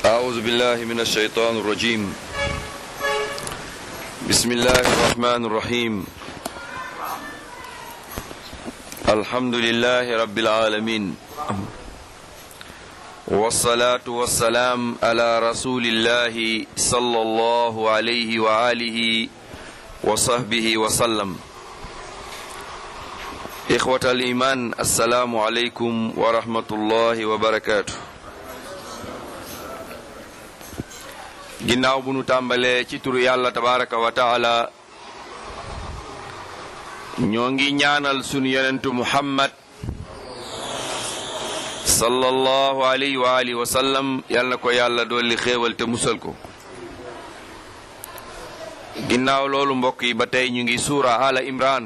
أعوذ بالله من الشيطان الرجيم بسم الله الرحمن الرحيم الحمد لله رب العالمين والصلاة والسلام على رسول الله صلى الله عليه وآله وصحبه وسلم إخوة الإيمان السلام عليكم ورحمة الله وبركاته ginnaaw bu nu tàmbalee ci turu yàlla tabaraka wa taala ñoo ngi ñaanal sunu yonentu muhammad sallallahu alayhi wa alihi wa sallam yal na ko yàlla dolli xéewal te musal ko ginnaaw loolu mbokk yi ba tey ñu ngi suura ala imran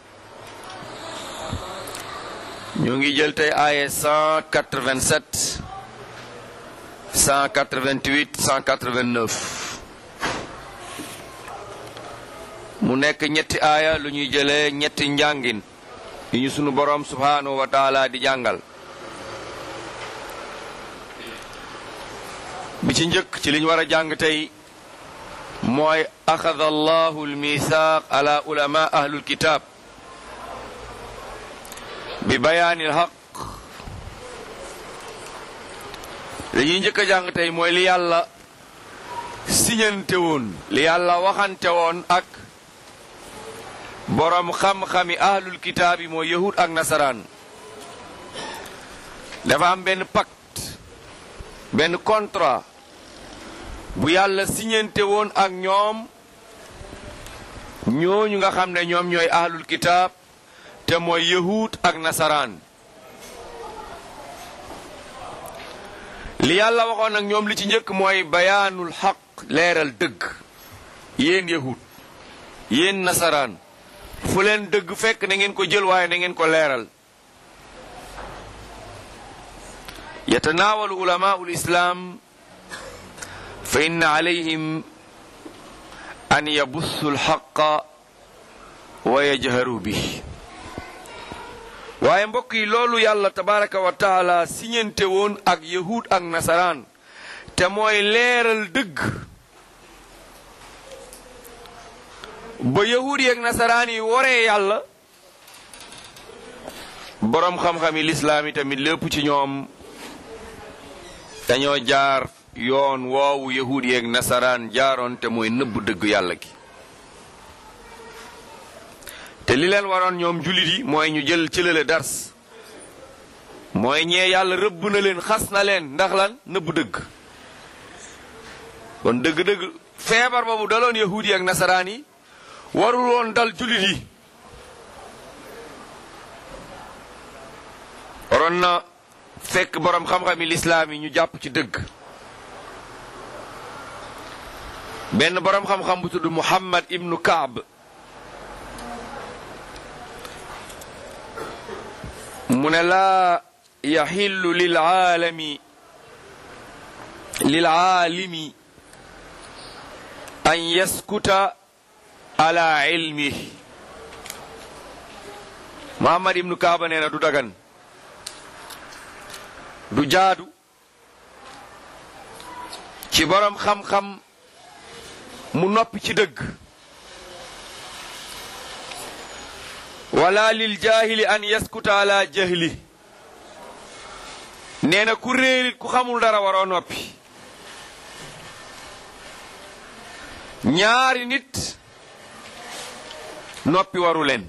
ñoo ngi jël tey aaye 187 188 189 mu nekk ñetti aaya lu ñuy jëlee ñetti njàngin yu ñu sunu boroom subhaanahu wa taala di jàngal bi ci njëkk ci liñ war a jàng tey mooy axada allahu almisaaq ala ulama ahlul kitab bi bayaani alxaq li ñuy njëkk a jàng tey mooy li yàlla siñante woon li yàlla waxante woon ak boroom xam-xami ahlul kitaab yi mooy yahud ak nasaraan dafa am benn pacte benn contrat bu yàlla siñante woon ak ñoom ñooñu nga xam ne ñoom ñooy ahlul kitaab te mooy yahud ak nasaraan li yàlla waxoon ak ñoom li ci njëkk mooy bayaanul xaq leeral dëgg yéen yahud yéen nasaraan fu leen dëgg fekk na ngeen ko jël waaye na ngeen ko leeral yatanaawalu ulamaau lislaam fa inna alayhim an yabussu alxaqa wa yajharu bi waaye mbokk yi loolu yàlla tabaraka wa taala siñente woon ak yahud ak nasaraan te mooy leeral dëgg ba yahud yi ak nasaraan yi waree yàlla boroom xam-xam yi lislaam yi tamit lépp ci ñoom dañoo jaar yoon woowu yahud yi ak nasaraan jaaroon te mooy nëbb dëgg yàlla gi te li leen waroon ñoom jullit yi mooy ñu jël ci lale dars mooy ñee yàlla rëbb na leen xas na leen ndax lan nëbb dëgg kon dëgg-dëgg feebar boobu daloon yahuud yi ak nasaraan yi warul woon dal jullit yi waroon na fekk boroom xam-xami lislaam yi ñu jàpp ci dëgg benn boroom xam-xam bu tudd Muhammad ibnu Kaab mu ne laa yaxillu lilaalami lilaalimi an yaskuta ala ilmi Muhammad ibnu Kaaba nee na du dagan du jaadu ci boroom xam-xam mu noppi ci dëgg wala lil jaahili an yaskuta ala jahli nee na ku réerit ku xamul dara waroo noppi ñaari nit noppi waru leen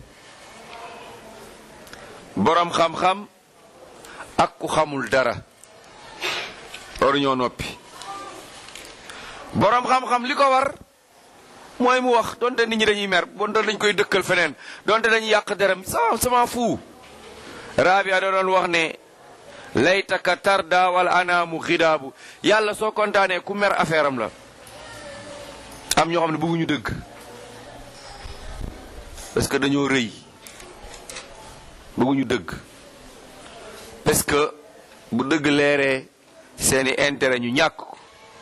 boroom xam-xam ak ku xamul dara waru ñoo noppi boroom xam-xam li ko war mooy mu wax donte nit ñi dañuy mer donte dañ koy dëkkal feneen donte dañuy yàq deram sama sama fu Rabia da doon wax ne laytaka tarda wala anaamu xidaabu yàlla soo kontaanee ku mer affaire am la am ñoo xam ne bëgguñu dëgg parce que dañoo rëy bëgguñu dëgg parce que bu dëgg leeree seeni intérêt ñu ñàkk ko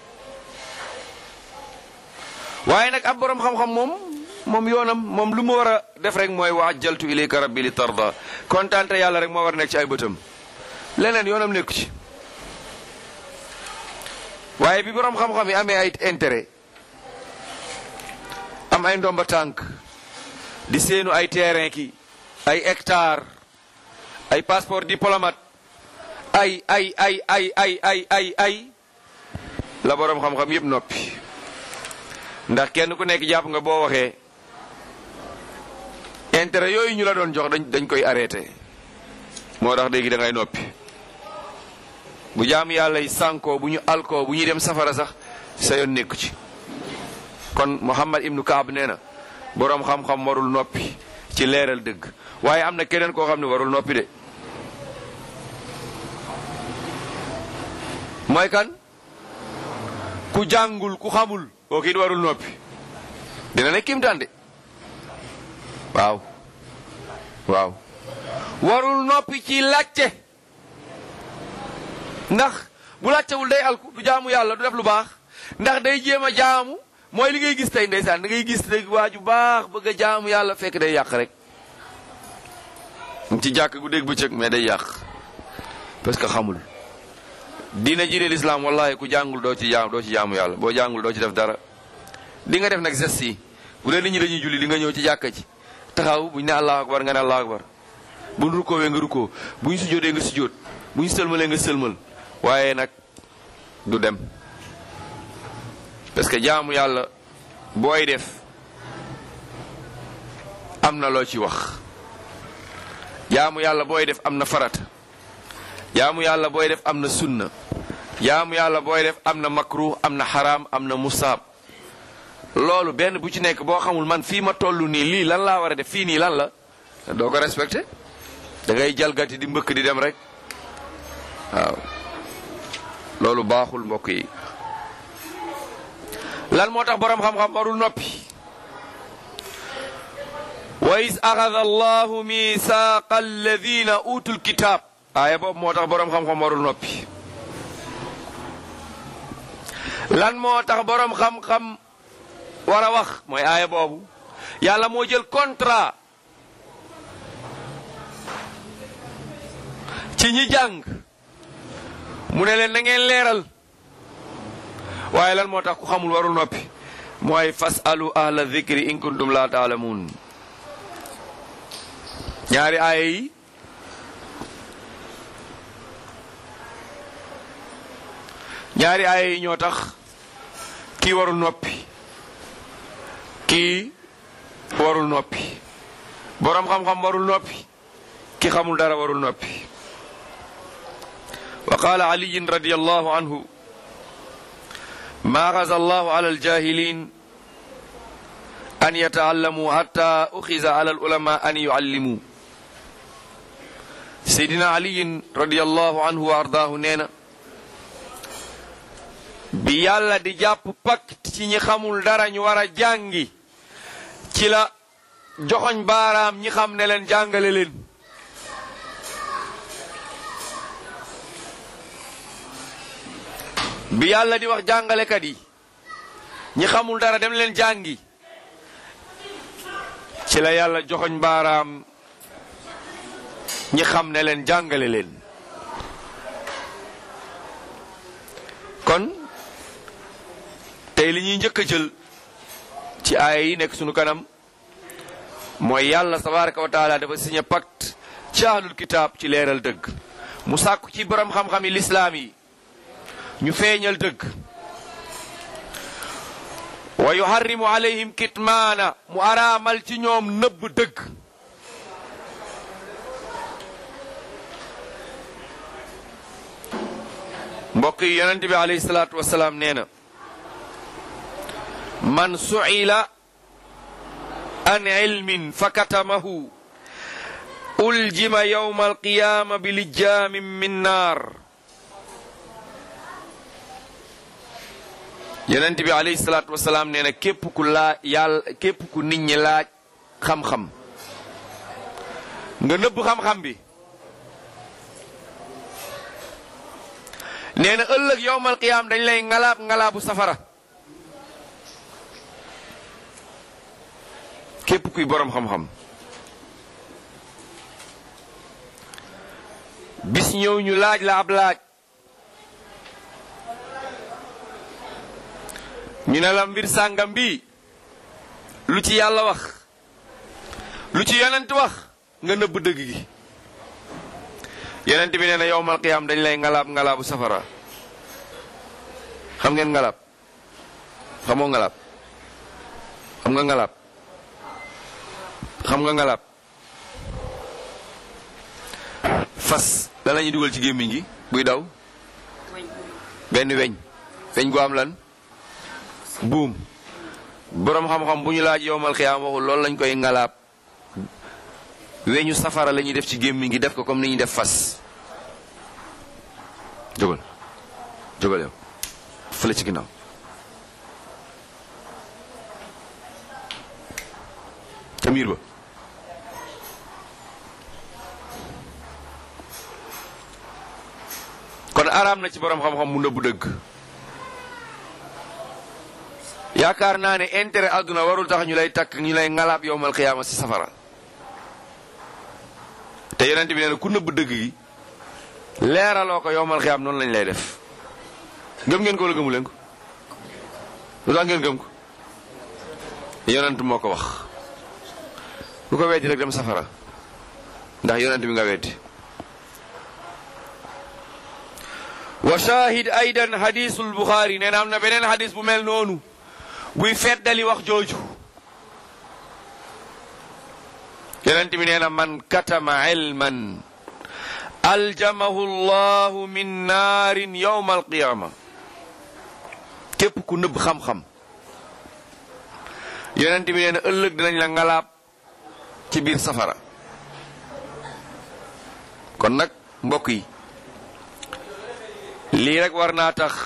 waaye nag ab boroom xam-xam moom moom yoonam moom lu mu war a def rek mooy wa ajjaltu ilayka rabbi li tarda kontaante yàlla rek moo war a nekk ci ay bëtam leneen yoonam nekku ci waaye bi borom xam-xam yi amee ay intérêt am ay ndomba tànk di seenu ay terrain ki ay hectare ay passeport diplomate ay ay ay ay ay ay ay ay la borom xam-xam yépp noppi ndax kenn ku nekk jàpp nga boo waxee intérêt yooyu ñu la doon jox dañ dañ koy arrêté moo tax léegi da ngay noppi bu jaam yàlla yi sànkoo bu ñu alkoo bu ñuy dem safara sax sa yoon nekku ci kon Muhammad ibnu Kaab nee na boroom xam-xam warul noppi ci leeral dëgg waaye am na keneen koo xam ne warul noppi de mooy kan ku jàngul ku xamul kooku it warul noppi dina ne kimtaan de waaw waaw warul noppi ci làcce ndax bu làccewul day alku du jaamu yàlla du def lu baax ndax day jéem a jaamu mooy li ngay gis tey ndeysaan da ngay gis rek waa ju baax bëgg a jaamu yàlla fekk day yàq rek ci jàkk gu dégg bëccëg mais day yàq parce que xamul diina ji de lislaam wallahi ku jàngul doo ci jaam doo ci jaamu yàlla boo jàngul doo ci def dara di nga def nag geste yi bu dee nit ñi dañuy julli di nga ñëw ci jàkka ji taxaw buñ ne allahu akbar nga ne allahu akbar buñ rukoowee nga rukkoo buñ sujjóotee nga sujjóot buñ sëlmalee nga sëlmal waaye nag du dem parce que jaamu yàlla booy def am na loo ci wax jaamu yàlla booy def am na farata jaamu yàlla booy def am na sunna jaamu yàlla booy def am na makruh am na xaraam am na musaab loolu benn bu ci nekk boo xamul man fii ma toll nii lii lan laa war a def fii nii lan la doo ko respecté da ngay jalgati di mbëkk di dem rek waaw loolu baaxul mbokk yi lan moo tax boroom xam-xam warul noppi wa is axada allahu misaaqa alladina utul kitaab aaya boobu moo tax boroom xam-xam warul noppi lan moo tax boroom xam-xam war a wax mooy aaya boobu yàlla moo jël contrat ci ñi jàng mu ne leen na ngeen leeral waaye lan moo tax ku xamul warul noppi mooy fasalu ahla dhikri in kuntum la taalamuun ñaari aaya yi ñaari aaya yi ñoo tax kii warul noppi kii warul noppi boroom xam-xam warul noppi ki xamul dara warul noppi wa qaala aliyin radiyallahu anhu ما غزا الله على الجاهلين أن يتعلموا حتى أخذ على العلماء أن يعلموا سيدنا علي رضي الله عنه وأرضاه نينا bi yàlla di jàpp pacte ci ñi xamul dara ñu war a jàngi ci la joxoñ baaraam ñi xam ne leen jàngale leen bi yàlla di wax jàngalekat yi ñi xamul dara dem leen jàngi ci la yàlla joxoñ baaraam ñi xam ne leen jàngale leen kon tey li ñuy njëkk a jël ci aaya yi nekk sunu kanam mooy yàlla tabaraka wa taala dafa signé pacte ci ahlul kitaab ci leeral dëgg mu sàkku ci borom xam-xam yi lislaam yi ñu feeñal dëgg wa yuharrimu alayhim kitmaana mu araamal ci ñoom nëbb dëgg mbokk yi yonent bi alayhi salaatu wasalaam nee na man su'ila an ilmin fakatamahu uljima yawma alqiyama bilijaamin min naar yonent bi alayhi salaatu wasalaam nee na képp ku laaj yàlla képp ku nit ñi laaj xam-xam nga nëbb xam-xam bi nee na ëllëg yowmal qiyaam dañ lay ngalaab ngalaabu safara képp kuy boroom xam-xam bis ñëw ñu laaj la ab laaj ñu ne la mbir sàngam bi lu ci yàlla wax lu ci yonent wax nga nëbb dëgg gi yonent bi nee na yowmal qiyaam dañ lay ngalaab ngalaabu safara xam ngeen ngalaab xamoo ngalaab xam nga ngalaab xam nga ngalaab fas lan la ñuy dugal ci gémmiñ gi buy daw benn weñ weñ gu am lan buum boroom xam-xam bu ñu laaj yowmal xiyaam waxul loolu lañ koy ngalaab weñu safara la ñuy def ci gémmiñ gi def ko comme ni ñuy def fas jógal jógal yow fële ci ginnaaw ca miir ba kon araam na ci boroom xam-xam mu nëbbu dëgg yaakaar naa ne intérêt àdduna warul tax ñu lay takk ñu lay ngalaab yowmal xiyaama ci safara te yonent bi nee na ku nëbb dëgg gi leeraloo ko yowmal xiyaam noonu lañ lay def gëm ngeen ko wala gëmu leen ko lu tax ngeen gëm ko yonent moo ko wax lu ko weddi rek dem safara ndax yonent bi nga weddi wa shahid aydan hadisul buxaari nee na am na beneen hadis bu mel noonu buy feddali wax jooju yonent bi nee na man katama ilman aljamahu llahu min naarin yowma alqiyama képp ku nëbb xam-xam yonent bi nee na ëllëg dinañ la ngalaab ci biir safara kon nag mbokk yi lii rek war naa tax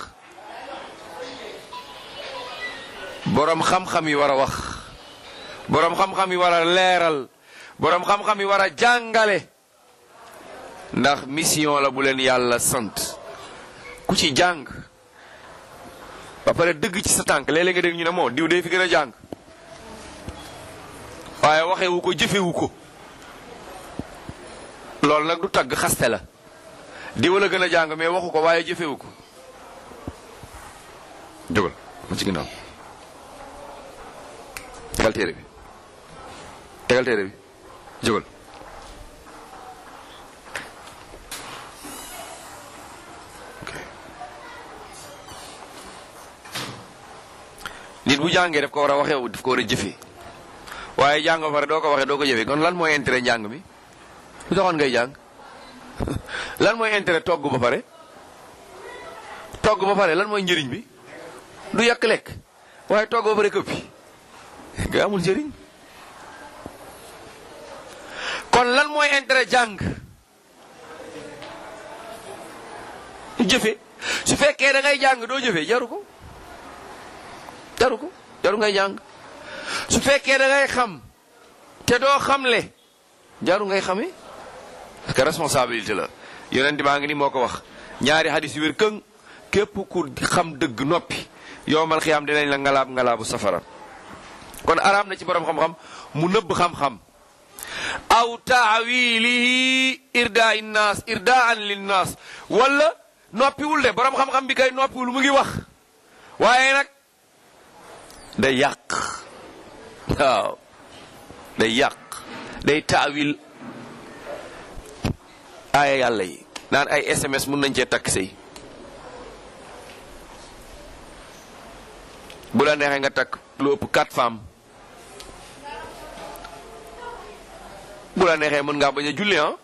boroom xam-xam yi war a wax boroom xam-xam yi war a leeral boroom xam-xam yi war a jàngale ndax mission la bu leen yàlla sant ku ci jàng ba pare dëgg ci sa tànk léeg-léeg nga dégg ñu ne moo diw dee fi gën a jàng waaye waxewu ko jëfewu ko loolu nag du tagg xaste la diw la gën a jàng mais waxu ko waaye jëfewu ko jógal ma ci ginnaaw tegal téere bi tegal téere bi jógal nit bu jàngee daf ko war a waxee daf ko war a jëfee waaye jàng ba pare doo ko waxee doo ko jëfee kon lan mooy intérêt njàng mi lu taxoon ngay jàng lan mooy intérêt togg ba pare togg ba pare lan mooy njëriñ bi du yàq lekk waaye togg ba pare këppi nga amul njëriñ kon lan mooy intérêt jàng jëfe su fekkee da ngay jàng doo jëfe jaru ko jaru ko jaru ngay jàng su fekkee da ngay xam te doo xamle jaru ngay xame parce que responsabilité la yonent baa ngi ni moo ko wax ñaari hadis yu wér këng képp ku xam dëgg noppi yowmal xiyaam dinañ la ngalaab ngalaabu safara kon araam na ci borom xam-xam mu nëbb xam-xam aw taawilihi irdaa innaas irdaan linnaas wala noppiwul de borom xam-xam bi kay noppiwul mu ngi wax waaye nag day yàq waaw day yàq day taawil aaya yàlla yi naan ay SMS mun nañ cee takk sëy bu la neexee nga takk lu ëpp quatre femmes bu la neexee mën ngaa bañ a julli ah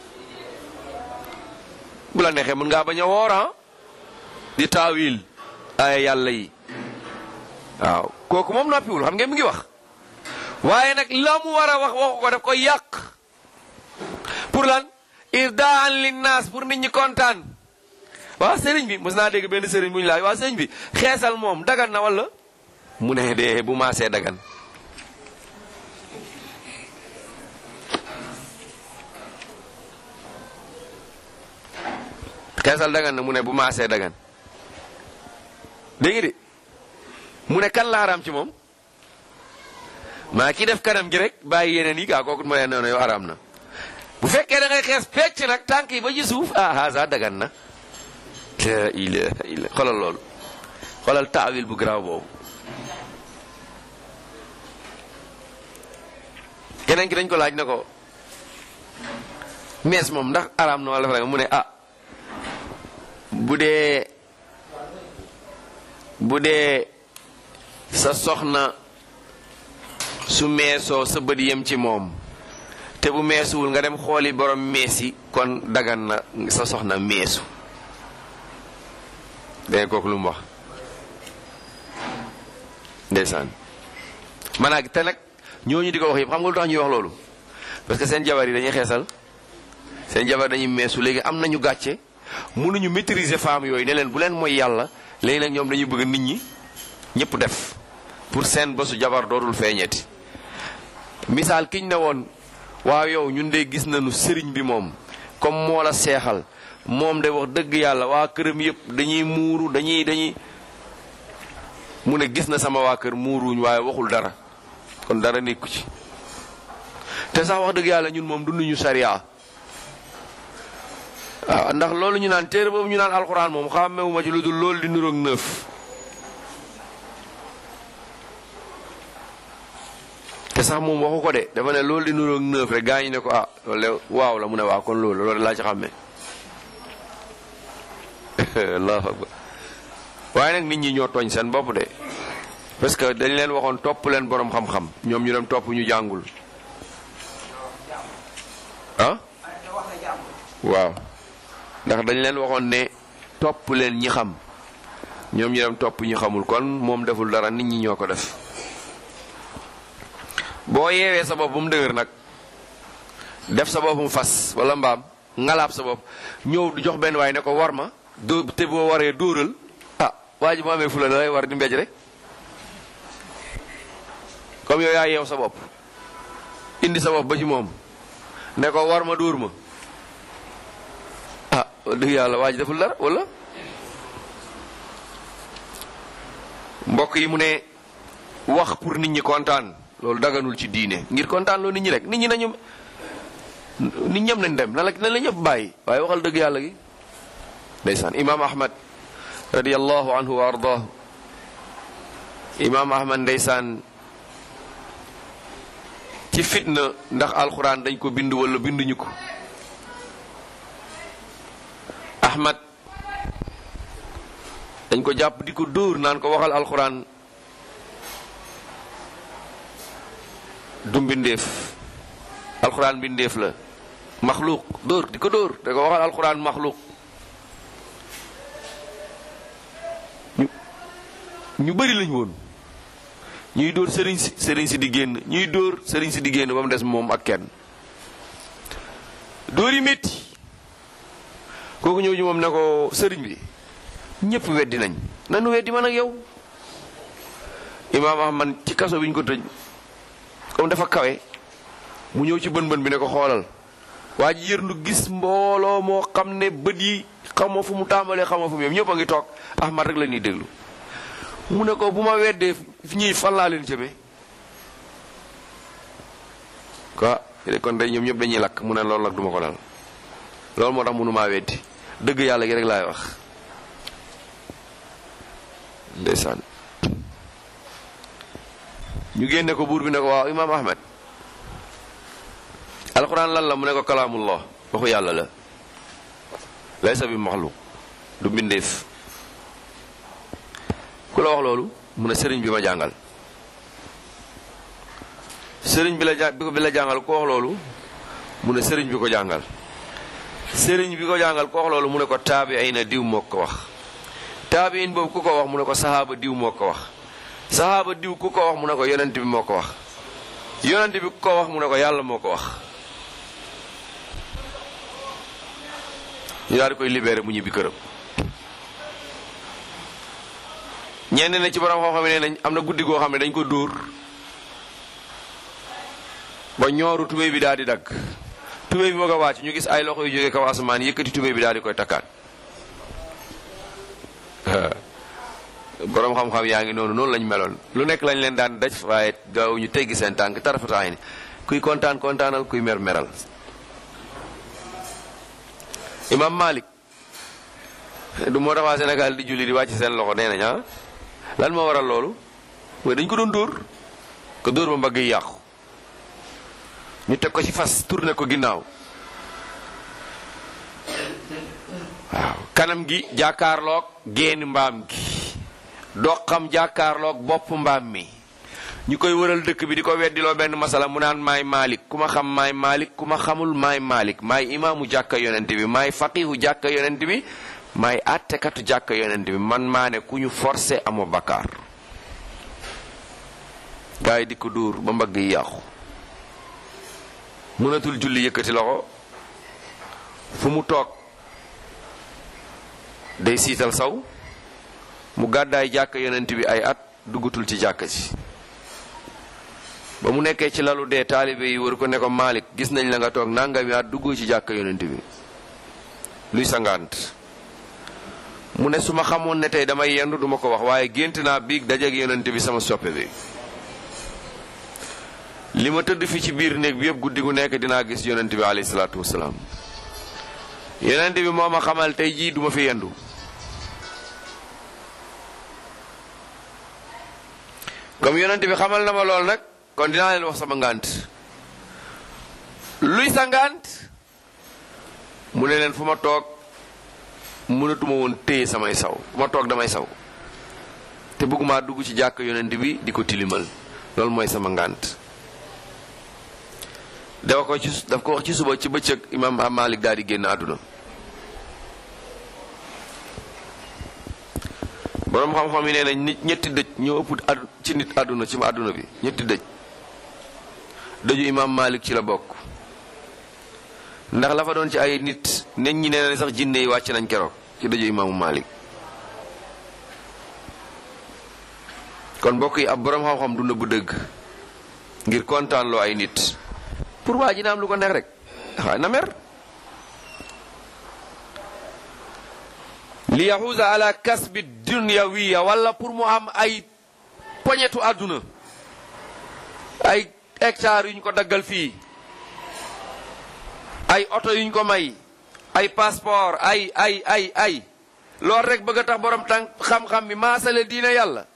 bu la neexee mën ngaa bañ a woor ah di taawil aaya yàlla yi waaw kooku moom noppiwul xam ngeen mu ngi wax waaye nag la mu war a wax waxu ko daf koy yàq pour lan irdaan linnaas pour nit ñi kontaan waaw sëriñ bi mos naa dégg benn sëriñ bu ñu laaj waaw sëriñ bi xeesal moom dagan na wala mu ne de bu maasee dagan xeesal dagan na mu ne bu maasee dagan dégg nga de mu ne kan la araam ci moom maa ki def kanam gi rek bàyyi yeneen yi gaa kooku ma ne noonu yow araam na bu fekkee da ngay xees pecc nag tànk yi ba ci suuf ah haasa dagan na la ilaha illa xoolal loolu xoolal taawil bu garaaw boobu keneen ki dañ ko laaj ne ko mees moom ndax araam na wala dafa mu ne ah bu dee bu dee sa soxna su meesoo sa bët yem ci moom te bu meesuwul nga dem xooli borom mees yi kon dagan na sa soxna meesu dégg kooku lu mu wax ndeysaan maanaam te nag ñooñu di ko wax yëpp xam nga lu tax ñuy wax loolu parce que seen jabar yi dañuy xeesal seen jabar dañuy meesu léegi am nañu gàcce mënuñu maîtriser femmes yooyu ne leen bu leen mooy yàlla léegi nag ñoom dañuy bëgg nit ñi ñëpp def pour seen bosu jabar dootul feeñeeti misaal kiñ ne woon waaw yow ñun de gis nañu sëriñ bi moom comme moo la seexal moom de wax dëgg yàlla waa këram yëpp dañuy muuru dañuy dañuy mu ne gis na sama waa kër muuruñ waaye waxul dara kon dara nekku ci te sax wax dëgg yàlla ñun moom dunduñu sariya waaw ndax loolu ñu naan téere boobu ñu naan alxuraan moom xàmmewuma ci lu dul loolu di nuroog neuf te sax moom waxu ko de dafa ne loolu di nuroog neuf rek gaa ñi ne ko ah loolu waaw la mu ne waaw kon loolu loolu laa ci xàmme allahu akbar waaye nag nit ñi ñoo tooñ seen bopp de parce que dañ leen waxoon topp leen boroom xam-xam ñoom ñu dem topp ñu jàngul ah waaw ndax dañ leen waxoon ne topp leen ñi xam ñoom ñu dem topp ñi xamul kon moom deful dara nit ñi ñoo ko def boo yeewee sa bopp bu mu dëgër nag def sa bopp mu fas wala mbaam ngalaab sa bopp ñëw du jox benn waaye ne ko war ma dóo te boo waree dóoral ah waa ji mu amee fula da lay war di mbéj rek comme yow yaa yeew sa bopp indi sa bopp ba ci moom ne ko war ma dóor ma ah dëgg yàlla waa ji deful dara wala mbokk yi mu ne wax pour nit ñi kontaan loolu daganul ci diine ngir kontaan loo nit ñi rek nit ñi nañu nit ñëpp nañ dem na la na la ñëpp bàyyi waaye waxal dëgg yàlla gi ndeysaan imaam ahmad radiallahu anhu wa ardaahu imaam ahmad ndeysaan ci fitna ndax alxuraan dañ ko bind wala binduñu ko ahmad dañ ko jàpp di ko dóor naan ko waxal alxuraan du mbindeef alxuraan mbindeef la maxluuq dóor di ko dóor da ko waxal alxuraan maxluuq ñu ñu bëri lañ woon ñuy dóor sëriñ si sëriñ si di génn ñuy dóor sëriñ si di génn ba mu des moom ak kenn dóor yi métti kooku ñëw ñu moom ne ko sëriñ bi ñëpp weddi nañ nanu weddi man ak yow imaam ahmad ci kaso bi ñu ko tëj comme dafa kawe mu ñëw ci bën bën bi ne ko xoolal waa ji yërndu gis mbooloo moo xam ne bët yi xamoo fu mu tàmbalee xamoo fu mu yem ñëpp a ngi toog ahmad rek la ñuy déglu mu ne ko bu ma weddee ñii fan laa leen jëme quoi kon day ñoom ñëpp dañuy lakk mu ne loolu nag duma ko dal loolu moo tax mënumaa weddi dëgg yàlla gi rek laay wax ndeysaan ñu génne ko buur bi ne ko waaw imaam ahmed alxuraan lan la mu ne ko kalaamullah waxu yàlla la laysa bi maxluq du mbindeef ku la wax loolu mu ne sëriñ bi ma jàngal sëriñ bi la ja bi la jàngal ku wax loolu mu ne sëriñ bi ko jàngal sëriñ bi ko jàngal ku wax loolu mu ne ko taabi ay na diw moo ko wax taabi in boobu ku ko wax mu ne ko sahaaba diw moo ko wax sahaaba diw ku ko wax mu ne ko yonent bi moo ko wax yonent bi ku ko wax mu ne ko yàlla moo ko wax ñu daal di koy libéré mu ñibbi këram ñenn na ci borom xam-xam ne nañ am na guddi goo xam ne dañ ko dóor ba ñooru tubéy bi daal di dagg tubéy bi bëgg a wàcc ñu gis ay loxo yu jógee kaw asamaan yëkkati tubéy bi daal di koy takkaat borom xam-xam yaa ngi noonu noonu lañ meloon lu nekk lañ leen daan daj waaye gaaw ñu teggi seen tànk tarafataay ni kuy kontaan kontaanal kuy mer meral imam Malik du moo tax waa Sénégal di julli di wàcc seen loxo nee nañ ah lan moo waral loolu mooy dañ ko doon dóor ko dóor ba mbagg yi yàqu ñu teg ko ci fas tourné ko ginnaaw waaw kanam gi jàkkaarloog génn mbaam gi doxam jàkkaarloog bopp mbaam mi ñu koy wëral dëkk bi di ko weddiloo benn masala mu naan maay Malik ku ma xam maay Malik ku ma xamul maay Malik maay imaamu jàkka yonent bi maay faqihu jàkka yonent bi maay àttekatu jàkka yonent bi man maa ne ku ñu forcé amoo bakkaar gaa yi di ko dóor ba mbagg yi yàqu mënatul julli yëkkati loxo fu mu toog day siital saw mu gàddaay jàkka yonent bi ay at duggatul ci jàkka ji ba mu nekkee ci lalu dee taalibe yi wër ko ne ko Malik gis nañ la nga toog nangami at duggoo ci jàkka yonent bi luy sangaant mu ne su ma xamoon ne tey damay yendu duma ko wax waaye gént naa biig dajeeg yonent bi sama soppe bi li ma tëdd fi ci biir néeg bi yëpp guddi gu nekk dinaa gis yonent bi alayhi salaatu wasalaam yonent bi moo ma xamal tey jii duma fi yendu comme yonent bi xamal na ma lool nag kon dinaa leen wax sama ngànt luy sa ngànt mu ne leen fu ma toog mënatuma woon téye samay saw fu ma toog damay saw te bëgguma dugg ci jàkk yonent bi di ko tilimal loolu mooy sama ngànt dafa ko ci daf ko wax ci suba ci bëccëg imam Malik daal di génn àdduna boroom xam-xam yi nee nañ nit ñetti dëj ñoo ëpp addu ci nit àdduna ci àdduna bi ñetti dëj dëju imam Malik ci la bokk ndax la fa doon ci ay nit nit ñi nee na sax jinne yi wàcc nañ keroog ci dëju imaamu Malik kon mbokk yi ab boroom xam-xam du nëbb dëgg ngir kontaan loo ay nit pour waa ji na am lu ko neex rek waaye na mer li yaxuusa ala kasbi dunyawiya wala pour mu am ay poñetu àdduna ay hectares yuñ ko daggal fii ay oto yuñ ko may ay passeport ay ay ay ay loolu rek bëgg a tax borom tànk xam-xam bi maasale diina yàlla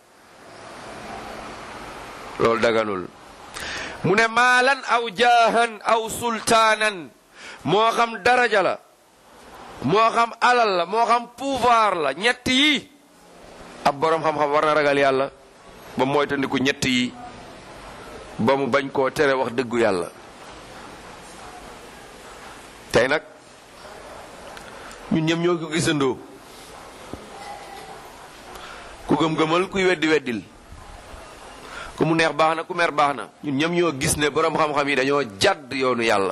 loolu daganul mu ne maalan aw jaahan aw sultaanan moo xam daraja la moo xam alal la moo xam pouvoir la ñett yi ab boroom xam-xam war na ragal yàlla ba moytandiku ñett yi ba mu bañ koo tere wax dëggu yàlla tey nag ñun ñëm ñoo ko gisandoo ku gëm-gëmal kuy weddi weddil ku mu neex baax na ku mer baax na ñun ñëm ñoo gis ne boroom xam-xam yi dañoo jàdd yoonu yàlla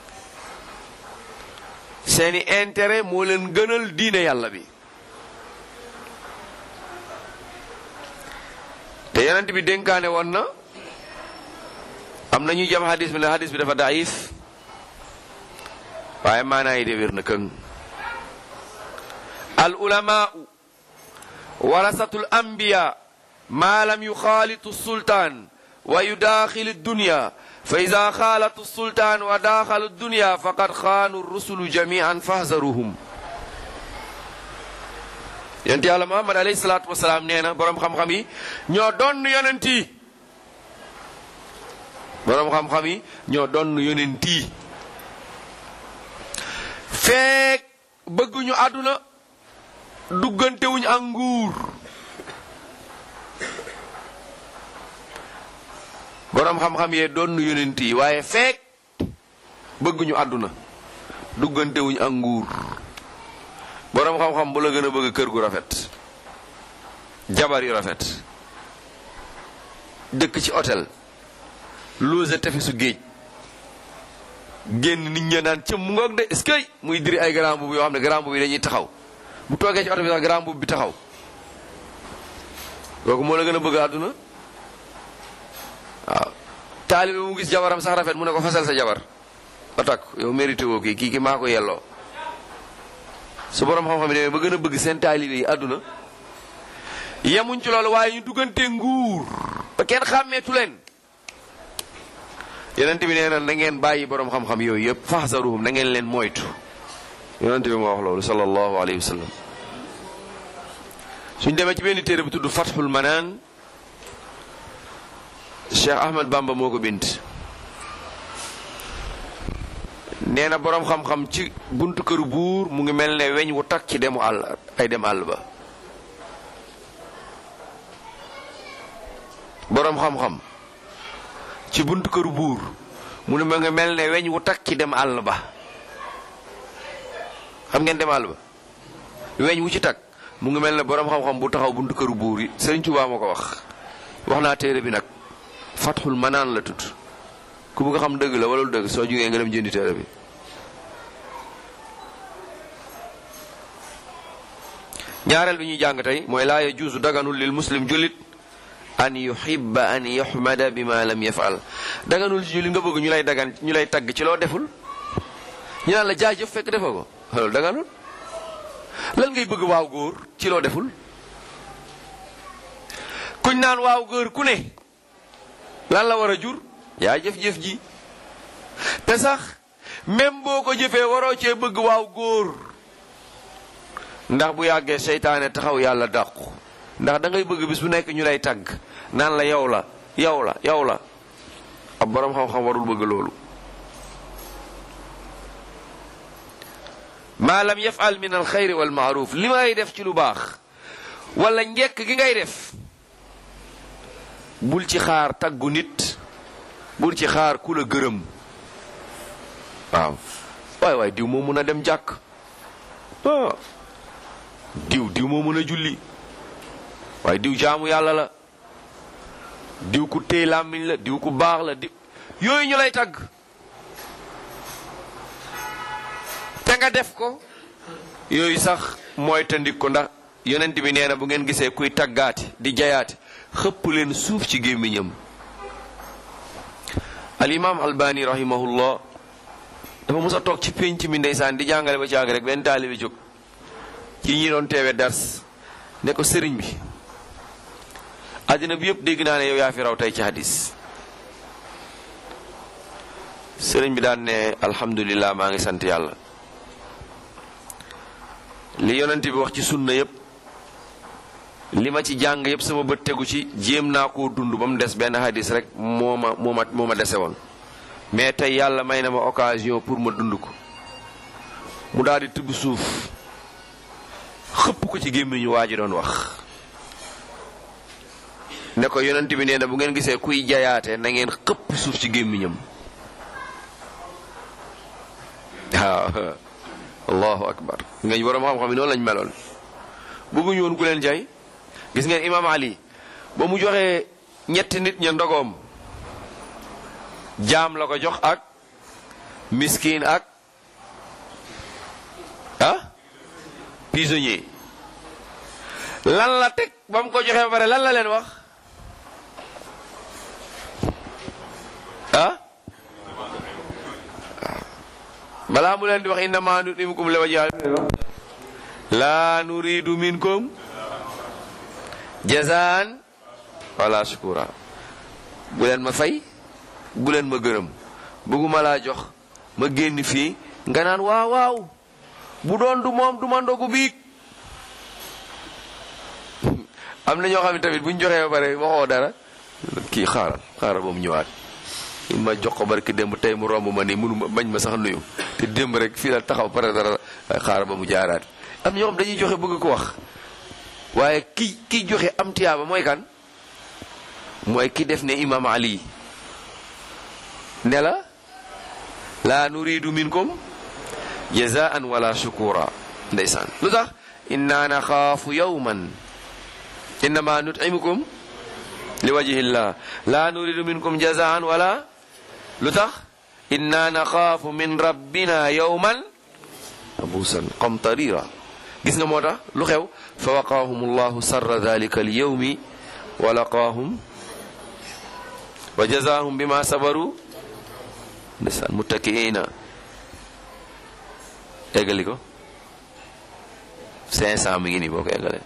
seeni intérêt moo leen gënal diine yàlla bi te yonent bi dénkaane woon na am na ñuy jam hadis bi ne hadis bi dafa daif waaye maanaa yi de wér na këng al ulamaau warasatul anbiya ma lam yuxaalitu sultaan wa yudaaxilu dunya fa ida xaalatu sultaan wa daaxalu dunya faqad xaanu rusulu jamian fahzaruhum yonent yàlla muhammad alayhi salaatu wasalaam nee na boroom xam-xam yi ñoo donn yonent yi boroom xam-xam yi ñoo donn yonent yi feek bëgguñu àdduna duggantewuñu ak nguur boroom xam-xam yee donn yonent yi waaye feek bëgguñu àdduna duggantewuñu ak nguur boroom xam-xam bu la gën a bëgg kër gu rafet jabar yu rafet dëkk ci hôtel loose tefesu géej génn nit ña naan cëm mu ngoog de est-ce que muy diri ay grand boubou yoo xam ne grand boubou yi dañuy taxaw bu toogee ci oto bi sax grand boubou bi taxaw kooku moo la gën a bëgg àdduna waaw taalibe mu gis jabaram sax rafet mu ne ko fasal sa jabar ba takk yow mérité woo kii kii ki maa ko yelloo su borom xam-xam yi demee ba gën a bëgg seen taalibe yi àdduna yemuñ ci loolu waaye ñu duggante nguur ba kenn xàmmeetu leen yonent bi nee na na ngeen bàyyi borom xam-xam yooyu yëpp faxsaruhum na ngeen leen moytu yonent bi moo wax loolu sallallahu alayhi wa sallam suñ demee ci benn téere bu tudd Fathul Manaan Cheikh Ahmad Bamba moo ko bind nee na boroom xam-xam ci buntu këru buur mu ngi mel ne weñ wu takk ci demu àll ay dem àll ba boroom xam-xam ci buntu këru buur mu ne ma nga mel ne weñ wu takk ci dem àll ba xam ngeen dem àll ba weñ wu ci takk mu ngi mel ne boroom xam-xam bu taxaw buntu këru buur yi Sëriñ Tuubaa ma ko wax wax naa téere bi nag Fatxul Manaan la tudd ku bëgg xam dëgg la wala lu dëgg soo jugee nga dem jëndi téere bi ñaareel bi ñuy jàng tey mooy laa yajuusu daganul lil muslim jullit an yuhibba an yuhmada bi ma lam yafal daganul ci jullit nga bëgg ñu lay dagan ñu lay tagg ci loo deful ñu naan la jaajëf fekk defoo ko loolu daganul lan ngay bëgg waaw góor ci loo deful kuñ naan waaw góor ku ne lan la war a jur yaa jëf-jëf ji te sax même boo ko jëfee waroo cee bëgg waaw góor ndax bu yàggee seytaane taxaw yàlla dàqu ndax da ngay bëgg bis bu nekk ñu lay tagg naan la yow la yow la yow la ab boroom xam-xam warul bëgg loolu maa lam yafal min al xayri wal maaruf li ngay def ci lu baax wala njekk gi ngay def bul ci xaar taggu nit bul ci xaar ku la gërëm waaw waay waay diw moo mun a dem jàkk ah diw diw moo mën a julli waaye diw jaamu yàlla la diw ku téy làmmiñ la diw ku baax la diw yooyu ñu lay tagg te nga def ko yooyu sax mooy tandik ko ndax yonent bi nee na bu ngeen gisee kuy taggaati di jayaati xëpp leen suuf ci gémmiñam al imam albani rahimahullah dafa mos a toog ci pénc mi ndeysaan di jàngale ba caag rek benn taalibi jóg ci ñi doon teewe dars ne ko sëriñ bi àddina bi yëpp dégg naa ne yow yaa fi raw tey ci hadis sëriñ bi daan ne alhamdulillah maa ngi sant yàlla li yonent bi wax ci sunna yëpp li ma ci jàng yëpp sama bët tegu ci jéem naa koo dund ba mu des benn hadis rek moo ma moo ma moo ma dese woon mais tey yàlla may na ma occasion pour ma dund ko mu daal di tibb suuf xëpp ko ci gémmiñu waa ji doon wax ne ko yonent bi nee na bu ngeen gisee kuy jayaate na ngeen xëpp suuf ci gémmiñam waaw allahu akbar nga ñu borom xam-xam yi noonu lañ meloon bëgguñu woon ku leen jay gis ngeen imam ali ba mu joxee ñetti nit ña ndogoom jaam la ko jox ak miskin ak ah prisonnier lan la teg ba mu ko joxee ba pare lan la leen wax ah balaa mu leen di wax innama nutimukum li wajhi la nuridu minkum jazaan wala shukura bu leen ma fay bu leen ma gërëm bëgguma laa jox ma génn fii nga naan waaw waaw bu doon du moom du ma ndogu biig am na ñoo xam ne tamit bu ñu joxee ba pare waxoo dara kii xaaral xaaral ba mu ñëwaat ma jox ko barki démb tey mu romb ma nii mënu ma bañ ma sax nuyu te démb rek fii la taxaw pare dara xaaral ba mu jaaraat am ñoo xam dañuy joxe bëgg ko wax waaye ki ki joxe am tiyaaba mooy kan mooy ki def ne imam ali ne la laa nuridu minkum jazaan wala shukura ndeysaan lu tax inna naxaafu yawman innama nutimukum li wajhillah la nuridu minkum jazaan wala lu tax inna naxaafu min rabbina yawman abusan qamtarira gis nga moo tax lu xew fa waqaahum allahu sarra dalika alyawmi wa laqaahum wa jazaahum bima sabaru ndeysaan muttakiina eggali ko 500 mi ngi nii boo ko eggalee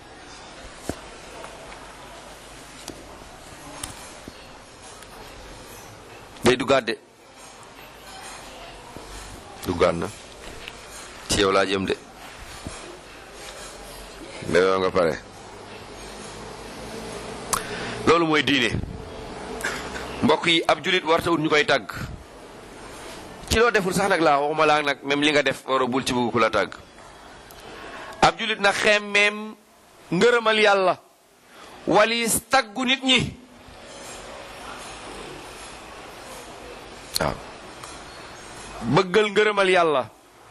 day duggaat de duggaat na ci yow laa jëm de ndeyoo nga pare loolu mooy diine mbokk yi ab julit warta ut ñu koy tàgg ci ci loo deful sax nag laa waxuma laa nag même li nga def wara bul ci bëgg ku la tàgg ab julit nag xemmeem ngërëmal yàlla walis taggu nit ñi waaw bëggal ngërëmal yàlla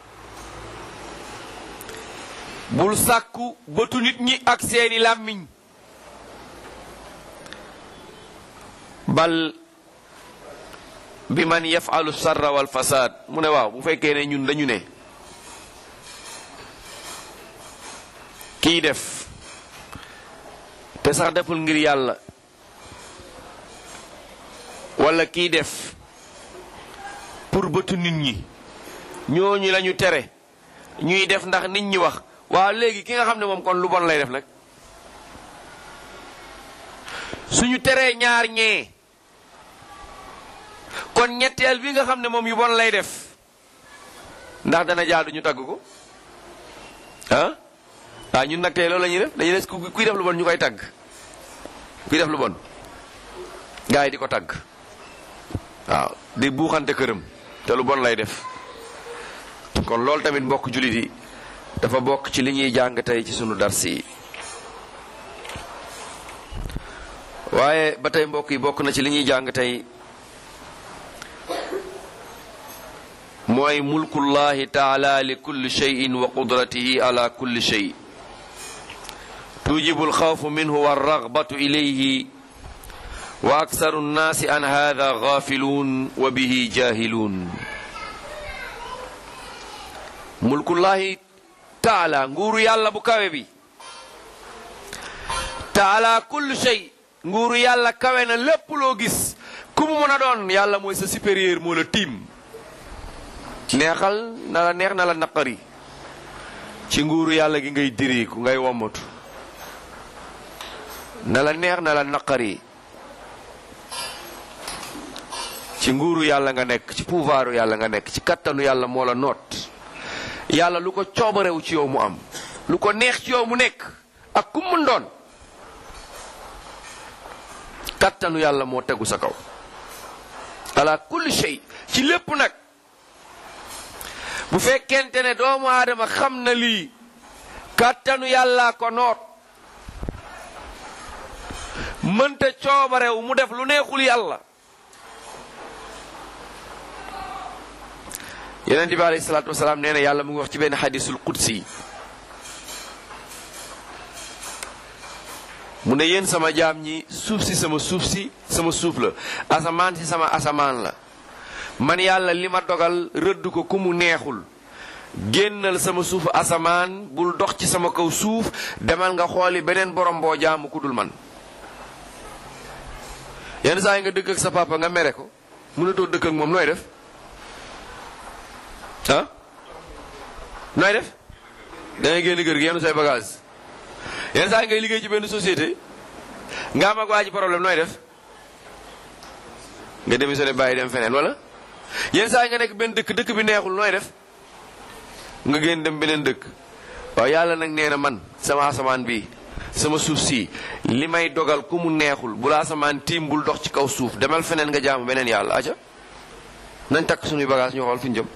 bul sàkku bëtu nit ñi ak seeni làmmiñ bal bi man yafalu sarra wal fasad mu ne waaw bu fekkee ne ñun dañu ne kii def te sax deful ngir yàlla wala kii def pour bëtu nit ñi ñooñu lañu tere ñuy def ndax nit ñi wax waaw léegi ki nga xam ne moom kon lu bon lay def nag suñu teree ñaar ñee kon ñetteel bi nga xam ne moom yu bon lay def ndax dana jaadu ñu tagg ko ah ah ñun nag tey loolu la ñuy def dañuy des kuy def lu bon ñu koy tagg kuy def lu bon gars yi di ko tagg waaw di buuxante këram te lu bon lay def kon loolu tamit mbokk jullit yi dafa bokk ci li ñuy jàng tey ci sunu dars yi waaye ba tey mbokk yi bokk na ci li ñuy jàng tey mooy mulkullahi taala li kulli cheyin wa qudratihi ala kulli chey tujibu alxawfu minhu walragbatu ilayhi wa aksaru nnaasi an hada gafiluun wa bihi jahiluun mulkullahi taala nguuru yàlla bu kawe bi taala kulli chey nguuru yàlla kawe na lépp loo gis ku mu mën a doon yàlla mooy sa supérieur moo la tiim neexal na la neex na la naqari ci nguuru yàlla gi ngay diriiku ngay wommatu na la neex na la naqari ci nguuru yàlla nga nekk ci pouvoiru yàlla nga nekk ci kattanu yàlla moo la noot yàlla lu ko coobarew ci yow mu am lu ko neex ci yow mu nekk ak ku mun doon kattanu yàlla moo tegu sa kaw ala kulli shay ci lépp nag bu fekkente ne doomu aadama xam na lii kàttanu yàlla ko noot mënta coobarew mu def lu neexul yàlla yonent bi alayhi salaatu wasalaam nee na yàlla mu ngi wax ci benn xadisul qudsi mu ne yéen sama jaam ñi suuf si sama suuf si sama suuf la asamaan si sama asamaan la man yàlla li ma dogal rëdd ko ku mu neexul génnal sama suufu asamaan bul dox ci sama kaw suuf demal nga xooli beneen borom boo jaamu ku dul man yenn saa yi nga dëkk ak sa papa nga mere ko mënatoo dëkk ak moom nooy def ah nooy def da ngay génn kër gi yenn say bagage yenn saa yi ngay liggéey ci benn société nga am ak waa ji problème nooy def nga démissionné bàyyi dem feneen wala yenn saa yi nga nekk benn dëkk dëkk bi neexul nooy def nga génn dem beneen dëkk waaw yàlla nag nee na man sama asamaan bi sama suuf si li may dogal ku mu neexul bu la asamaan tiim bul dox ci kaw suuf demal feneen nga jaamu beneen yàlla aca nañ takk suñuy bagage ñu xool fi ñu jëm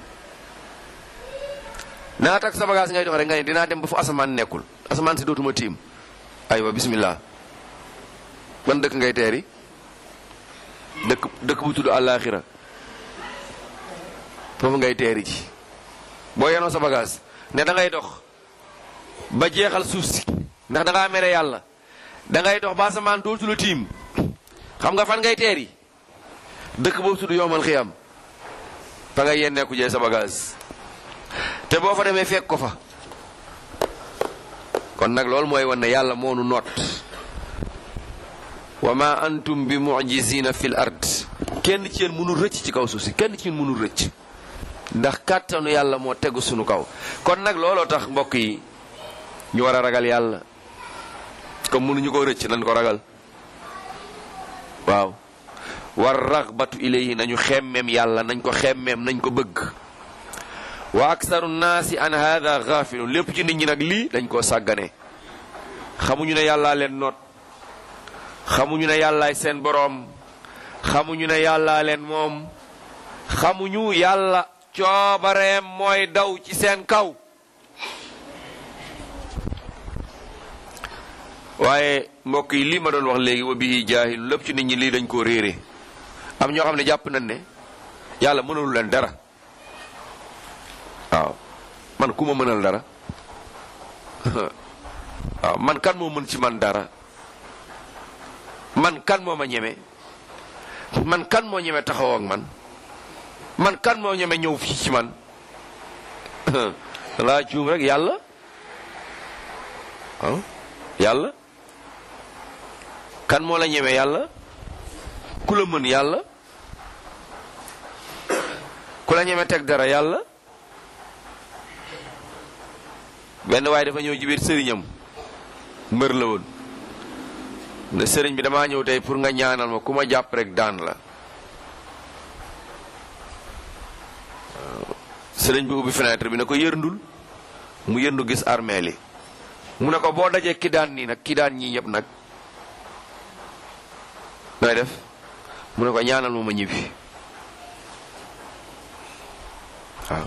naa takk sa bagage ngay dox rek nga ne dinaa dem ba fu asamaan nekkul asamaan si dootuma tiim aywa bismillah ban dëkk ngay teeri dëkk dëkk bu tudd àllaaxira foofu ngay teeri ji boo yenoo sa bagage ne da ngay dox ba jeexal suuf si ndax da ngaa mere yàlla da ngay dox ba asamaan dootu la tiim xam nga fan ngay teeri dëkk boobu tudd yomal xiyam fa ngay yenneeku jee sa bagage te boo fa demee fekk ko fa kon nag loolu mooy wan ne yàlla moonu noot wa ma antum bi mujizina fil ard kenn ci yéen mënul rëcc ci kaw suuf si kenn ci yéen mënul rëcc ndax kàttanu yàlla moo tegu sunu kaw kon nag looloo tax mbokk yi ñu war a ragal yàlla comme mënuñu ko rëcc nañ ko ragal waaw war ragbatu ilayhi nañu xemmeem yàlla nañ ko xemmeem nañ ko bëgg wa aksaru naasi an hada gafilun lépp ci nit ñi nag lii dañ koo sàggane xamuñu ne yàllaa leen noot xamuñu ne yàllaay seen boroom xamuñu ne yàllaa leen moom xamuñu yàlla coobareem mooy daw ci seen kaw waaye mbokk yi lii ma doon wax léegi wa bihi jaahilu lépp ci nit ñi lii dañ koo réere am ñoo xam ne jàpp nañ ne yàlla mënul leen dara waaw man ku ma mënal dara waaw man kan moo mën ci man dara man kan moo ma ñeme man kan moo ñeme taxaw ak man man kan moo ñeme ñëw fii ci man laa juum rek yàlla waaw yàlla kan moo la ñeme yàlla ku la mën yàlla ku la ñeme teg dara yàlla benn waaye dafa ñëw ci biir sëriñam mbër la woon ne sëriñ bi damaa ñëw tey pour nga ñaanal ma ku ma jàpp rek daan la sëriñ bi ubbi fenêtre bi ne ko yërndul mu yërndu gis armeel yi mu ne ko boo dajee ki daan nii nag ki daan ñii ñëpp nag nooy def mu ne ko ñaanal ma ma ñibbi waaw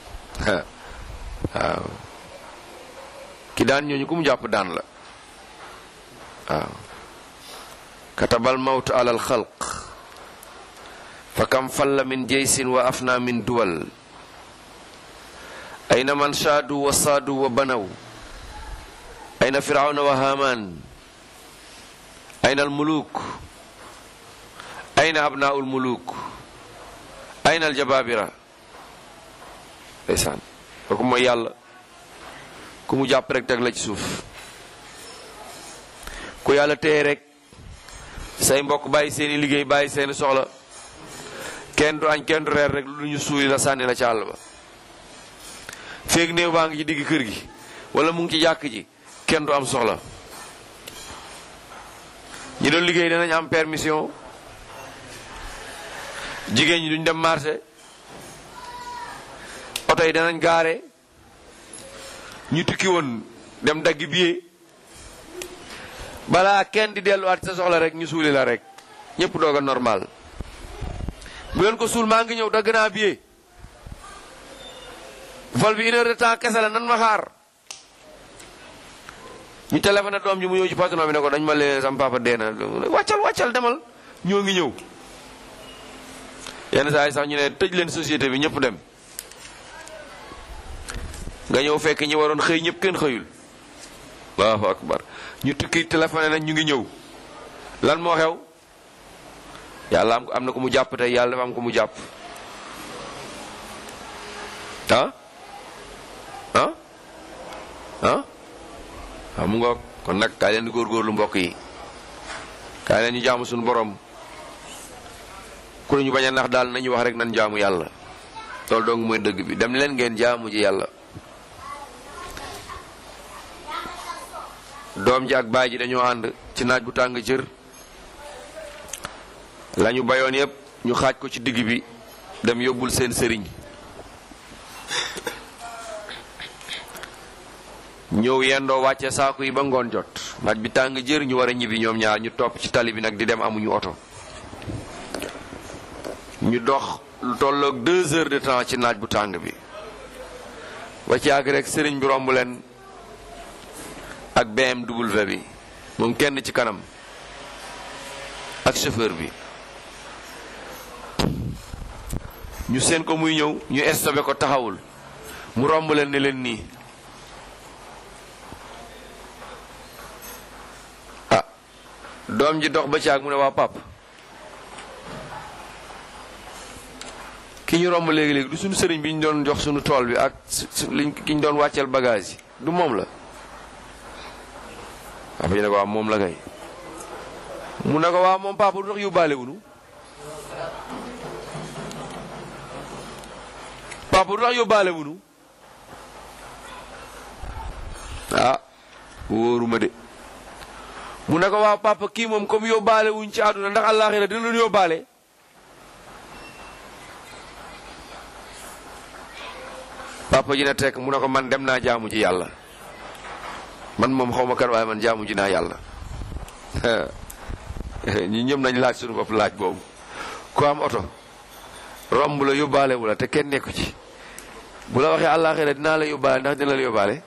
waaw ki daan ñooñu ku mu jàpp daan la waaw katabal mawtu ala alxalq fa kam falla min jeysin wa afna min duwal ayna man shaadu wa saadu wa banaw ayna firawna wa haman ayna almuluk ayna abnaau almuluk ayna aljababira ndeysaan kooku mooy yàlla ku mu jàpp rek teg la ci suuf ku yàlla téye rek say mbokk bàyyi seeni liggéey bàyyi seeni soxla kenn du añ kenn du reer rek lu ñu suuli la sànni la ci àll ba feeg néew baa ngi ci digg kër gi wala mu ngi ci jàkk ji kenn du am soxla ñi doon liggéey danañ am permission jigéen ñi duñ dem marché oto yi danañ gaare ñu tukki woon dem daggi billet balaa kenn di delluwaat sa soxla rek ñu suuli la rek ñëpp doog a normal bu leen ko suul maa ngi ñëw dagg naa billet vol bi une heure de temps kese la nan ma xaar ñu téléphoné doom ji mu ñëw ci patron bi ne ko dañ ma leen sam papa dee na wàccal wàccal demal ñoo ngi ñëw yenn saa yi sax ñu ne tëj leen société bi ñëpp dem nga ñëw fekk ñi waroon xëy ñëpp kenn xëyul allahu akbar ñu tukki téléphoné nañ ñu ngi ñëw lan moo xew yàlla am am na ko mu jàpp tey yàlla dafa am ko mu jàpp ah ah ah waaw mu ngoog kon nag kaay leen di góorgóorlu mbokk yi kaay leen ñu jaamu suñu borom ku ñu bañ a nax daal nañu wax rek nan jaamu yàlla loolu dong mooy dëgg bi dem leen ngeen jaamu ji yàlla doom ji ak baay ji dañoo ànd ci naaj bu tàng jër lañu bayoon yépp ñu xaaj ko ci digg bi dem yóbbul seen sëriñ ñëw yendoo wàcce saaku yi ba ngoon jot naaj bi tàng jër ñu war a ñibbi ñoom ñaar ñu topp ci tali bi nag di dem amuñu oto ñu dox lu tolloog deux heures de temps ci naaj bu tàng bi ba ci àgg rek sëriñ bi romb leen ak BMW bi moom kenn ci kanam ak chauffeur bi ñu seen ko muy ñëw ñu stoppé ko taxawul mu romb leen ne leen nii ah doom ji dox ba ci ak mu ne waa pap ki ñu romb léegi-léegi du suñu sëriñ bi ñu doon jox suñu tool bi ak liñ ki ñu doon wàcceel bagage yi du moom la papa ji ne ko waa moom la kay mu ne ko waa moom papa du tax yóbbaale wunu papa du tax yóbbaale wunu ah wóoruma de mu ne ko waa papa kii moom comme yóbbaale wuñ ci àdduna ndax àllaaxira dina leen yóbbaale papa ji ne tekk mu ne ko man dem naa jaamu ji yàlla man moom xaw ma kan waaye man jaamu ji naa yàlla ñi ñëpp nañ laaj suñu bopp laaj boobu ku am oto romb la yóbbaale wu la te kenn nekku ci bu la waxee àllaaxira dinaa la yóbbaale ndax dina la yóbbaale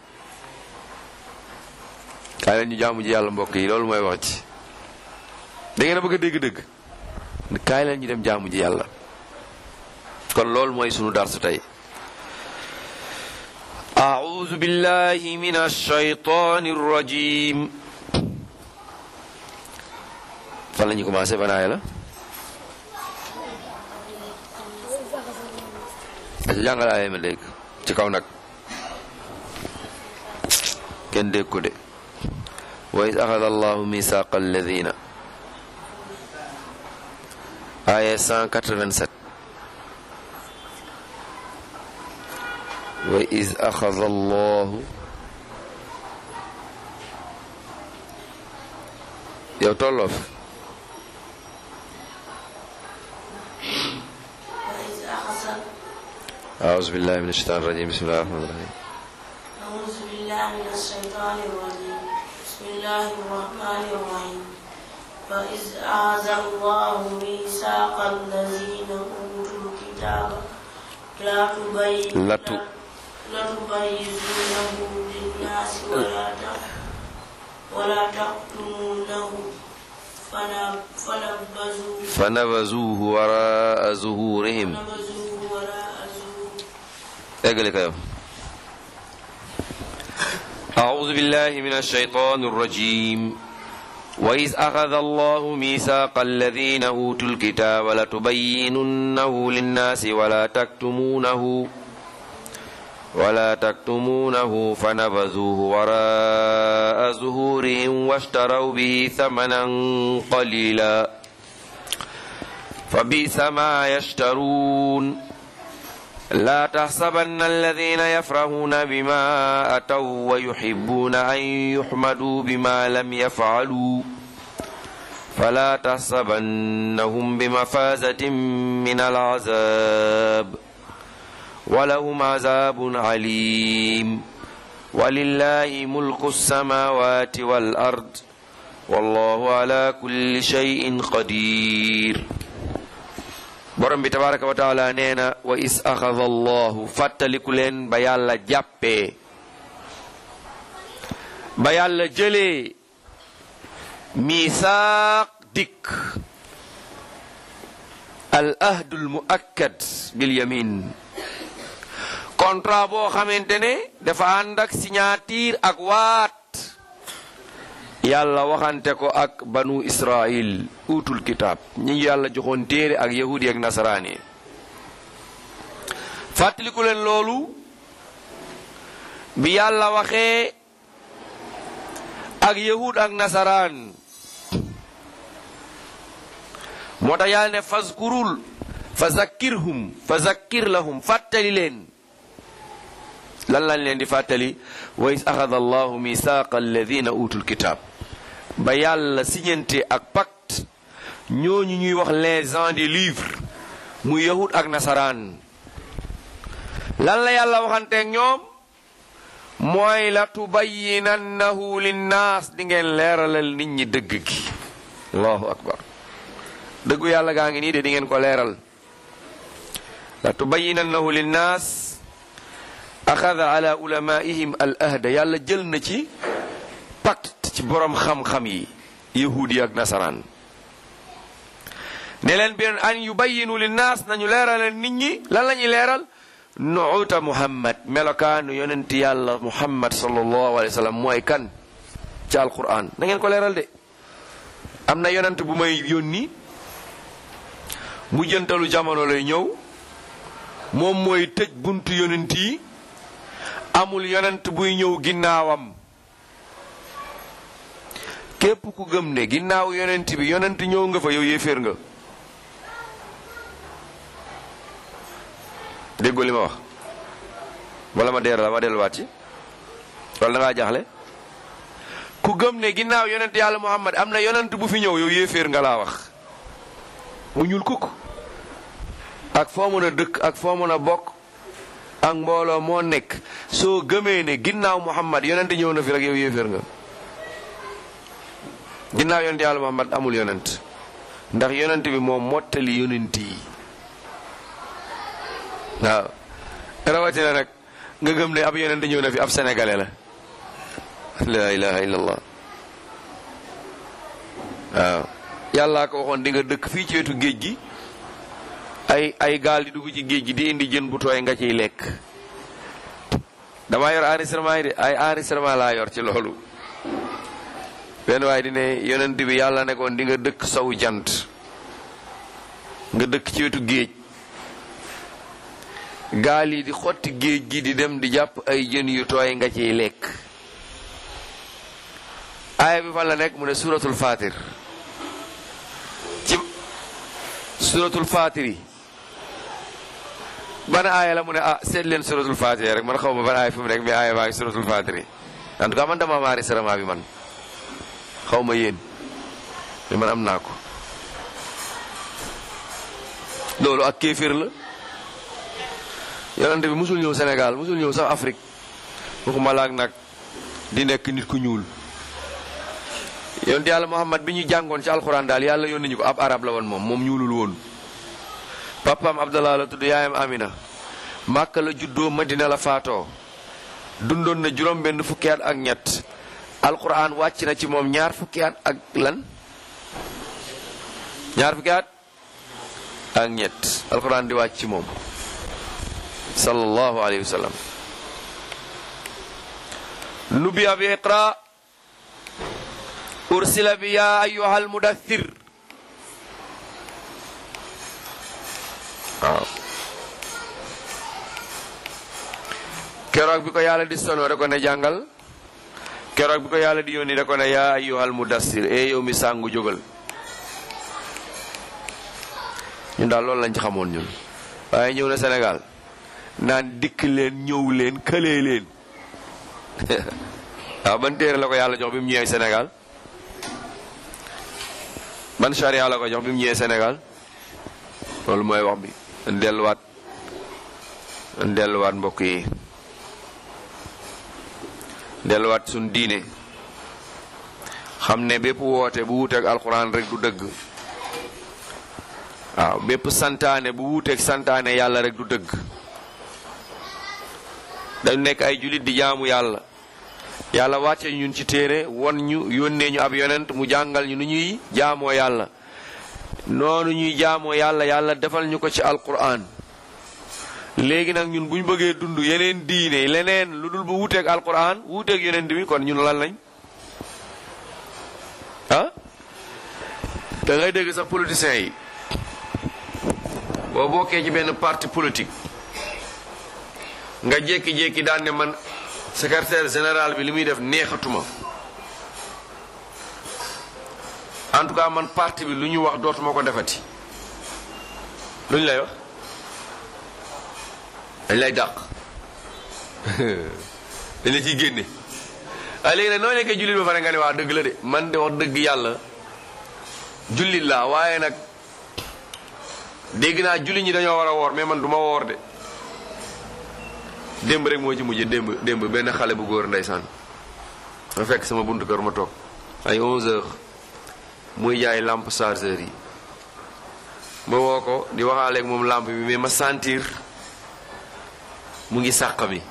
kaay leen ñu jaamu ji yàlla mbokk yi loolu mooy wax ci da ngeen a bëgg a dégg dëgg kaay leen ñu dem jaamu ji yàlla kon loolu mooy sunu darsu tey أعوذ بالله من الشيطان الرجيم fan la ñu commencé ban aaya la aca jàngal aaya ma dégg ci kaw nag kenn dégg ko de wa is axada allahu misaqa alladina aaya 187 wa is axada allahu yow tolloo fi أعوذ بالله من الشيطان الرجيم بسم الله الرحمن الرحيم أعوذ بالله من الشيطان الرجيم بسم الله الرحمن الرحيم وإذ أعاذ الله ميثاق الذين أوتوا الكتاب لا تبين لا ت- لا تبينونه للناس ولا ت- ولا تكتمونه فنب- فنبذوه فنبذوه وراء ظهورهم فنبذوه وراء ظهورهم اقلك يا أعوذ بالله من الشيطان الرجيم وإذ أخذ الله ميثاق الذين أوتوا الكتاب لتبيننه للناس ولا تكتمونه ولا تكتمونه فنبذوه وراء ظهورهم واشتروا به ثمنا قليلا فبئس ما يشترون لا تحسبن الذين يفرحون بما أتوا ويحبون أن يحمدوا بما لم يفعلوا فلا تحسبنهم بمفازة من العذاب ولهم عذاب عليم ولله ملك السماوات والأرض والله على كل شيء قدير borom bi tabaraka wa taala nee na wa is axada allahu fàttaliku leen ba yàlla jàppee ba yàlla jëlee misaaq dikk al ahdul muakkad bil yamin contrat boo xamante ne dafa ànd ak signature ak waat yàlla waxante ko ak banu israil utul kitaab ñi yàlla joxoon téere ak yahudi ak nasaraan yi fàttaliku leen loolu bi yàlla waxee ak yahud ak nasaraan moo tax yàlla ne fazkurul fa zakkirhum fa zakkir lahum fàttali leen lan lañ leen di fàttali wa is axada allahu misaaqa alladina utul kitaab ba yàlla siñante ak pacte ñooñu ñuy wax les gens des livres muy yahud ak nasaraan lan la yàlla waxanteeg ñoom mooy la tubayyinannahu linnaas di ngeen leeralal nit ñi dëgg gi allahu akbar dëggu yàlla gaa ngi nii de di ngeen ko leeral la tubayyinannahu linnaas axada ala ulamaihim al ahda yàlla jël na ci pacte ci borom xam-xam yi yahudi ak nasaraan ne leen beneen an yubayinu linnaas nañu leeralal nit ñi lan la ñuy leeral nuuta muhammad melokaanu yonent yàlla muhammad sallallahu alayhi wa sallam mooy kan ci alquran na ngeen ko leeral de am na yonent bu may yónni mu jëntalu jamono lay ñëw moom mooy tëj buntu yonent yi amul yonent buy ñëw ginnaawam képp ku gëm ne ginnaaw yonent bi yonent ñëw nga fa yow yéeféer nga déggoo li ma wax wala ma deer la ma delluwaat ci wala da ngaa jaaxle ku gëm ne ginnaaw yonent yàlla muhammad am na yonent bu fi ñëw yow yéeféer nga laa wax mu ñuul kukk ak foo mën a dëkk ak foo mën a bokk ak mbooloo moo nekk soo gëmee ne ginnaaw muhammad yonent ñëw na fi rek yow yéeféer nga ginnaaw yonent yàlla muhammad amul yonent ndax yonent bi moom mottali yonent yi waaw rawatina nag nga gëm ne ab yonent ñëw na fi ab sénégalais la la ilaha illallah waaw yàllaa ko waxoon di nga dëkk fii ci wetu géej gi ay ay gaal di dugg ci géej gi di indi jën bu tooy nga ciy lekk damaa yor enregistrement yi de ay enregistrement laa yor ci loolu benn waaye di ne yonent bi yàlla nekkoon di nga dëkk sow jant nga dëkk ci wetu géej gaal yi di xotti géej gi di dem di jàpp ay jën yu tooy nga ciy lekk aaya bi fan la nekk mu ne suratul fatir ci suratul fatir yi ban aaya la mu ne ah seet leen suratul fatir rek man xaw ma ban aaya fi mu nekk mais aaya baa ngi suratul fatir yi en tout cas man dama maari sarama bi man xaw ma yéen mais man am naa ko loolu ak kéefir la yonente bi musul ñëw Sénégal musul ñëw sax Afrique waxuma laak nag di nekk nit ku ñuul yonent yàlla Muhammad bi ñu jàngoon ci alxuraan daal yàlla yónni ñu ko ab arab la woon moom moom ñuulul woon papaam Abdallah la tudd yaayam Amina Màkka la juddoo Madina la faatoo dundoon na juróom benn fukki at ak ñett alxuraan wàcc na ci moom ñaar fukki at ak lan ñaar fukki at ak ñett alxuraan di wàcc ci moom sallallahu alayhi wa sallam nubiya bi iqra ursila bi ya ayuha almudathir waaw keroog bi ko yàlla di sonoo da ko ne jàngal keroog bi ko yàlla di yónni da ko ne ya ayuha almudathir e yow mi sàngu jógal ñun daal loolu lañ ci xamoon ñun waaye ñëw na Sénégal naan dikk leen ñëw leen këlee leen waaw ban téere la ko yàlla jox bi mu ñëwee Sénégal ban charia la ko jox bi mu ñëwee Sénégal loolu mooy wax bi dañ delluwaat dañ delluwaat mbokk yi delluwaat suñ diine xam ne bépp woote bu wuuteeg alxuraan rek du dëgg waaw bépp santaane bu wuuteeg santaane yàlla rek du dëgg dañ nekk ay jullit di jaamu yàlla yàlla wàcce ñun ci téere won ñu yónnee ñu ab yonent mu jàngal ñu nu ñuy jaamoo yàlla noonu ñuy jaamoo yàlla yàlla defal ñu ko ci alquran léegi nag ñun bu ñu bëggee dund yeneen diine leneen lu dul bu wuuteeg alquran wuuteeg yonent bi kon ñun lan lañ ah da ngay dégg sax politiciens yi boo bokkee ci benn parti politique nga jékki-jékki daan ne man secrétaire général bi li muy def neexatuma en tout cas man parti bi lu ñu wax dootuma ko defati lu ñu lay wax dañ lay dàq dañ la ciy génne waaye léegi nag noo nekkee jullit ba pare nga ne waa dëgg la de man de wax dëgg yàlla jullit laa waaye nag dégg naa jullit ñi dañoo war a woor mais man du ma woor de démb rek moo ci mujj démb démb benn xale bu góor ndeysaan ma fekk sama buntu kër ma toog ay 11 heures muy jaay lampe chargeur yi ma woo ko di waxaaleeg moom lampe bi mais ma sentir mu ngi sàq mi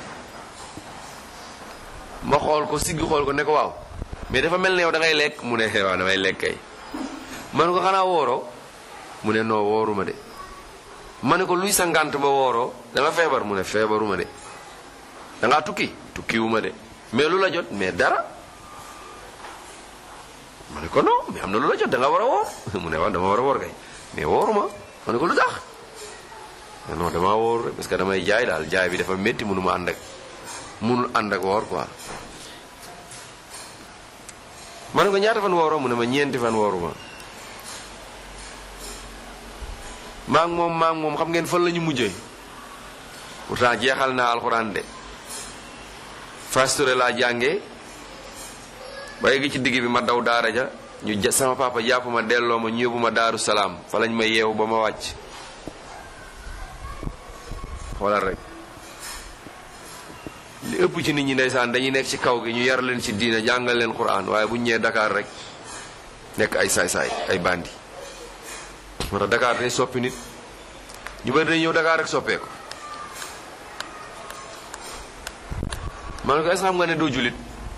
ma xool ko siggi xool ko ne ko waaw mais dafa mel ne yow da ngay lekk mu ne waaw damay lekk kay man ko xanaa wooroo mu ne noo wooruma de ma ne ko luy sa ngànt ba wooroo dama feebar mu ne feebaruma de da ngaa tukki tukkiwuma de mais lu la jot mais dara ma ne ko non mais am na lu la jot da nga war a woor mu ne waaw dama war a woor kay mais wooruma ma ne ko lu tax non dama woor rek parce que damay jaay daal jaay bi dafa métti mënu ma ànd ak mënul ànd ak woor quoi ma ne ko ñaata fan wooroo mu ne ma ñeenti fan wooruma maa ngi moom maa ngi moom xam ngeen fan la ñu mujjee pourtant jeexal naa alxuraan de fasture laa jàngee ba yegg ci digg bi ma daw daara ja ñu ja sama papa jàpp ma delloo ma ñu yóbbu ma daaru salaam fa lañ ma yeewu ba ma wàcc xoolal rek li ëpp ci nit ñi ndeysaan dañuy nekk ci kaw gi ñu yar leen ci diina jàngal leen quran waaye bu ñu ñëwee Dakar rek nekk ay saay-saay ay bandi moo tax Dakar day soppi nit ñu bëri dañuy ñëw Dakar rek soppeeku ma ne ko est-ce que xam nga ne doo jullit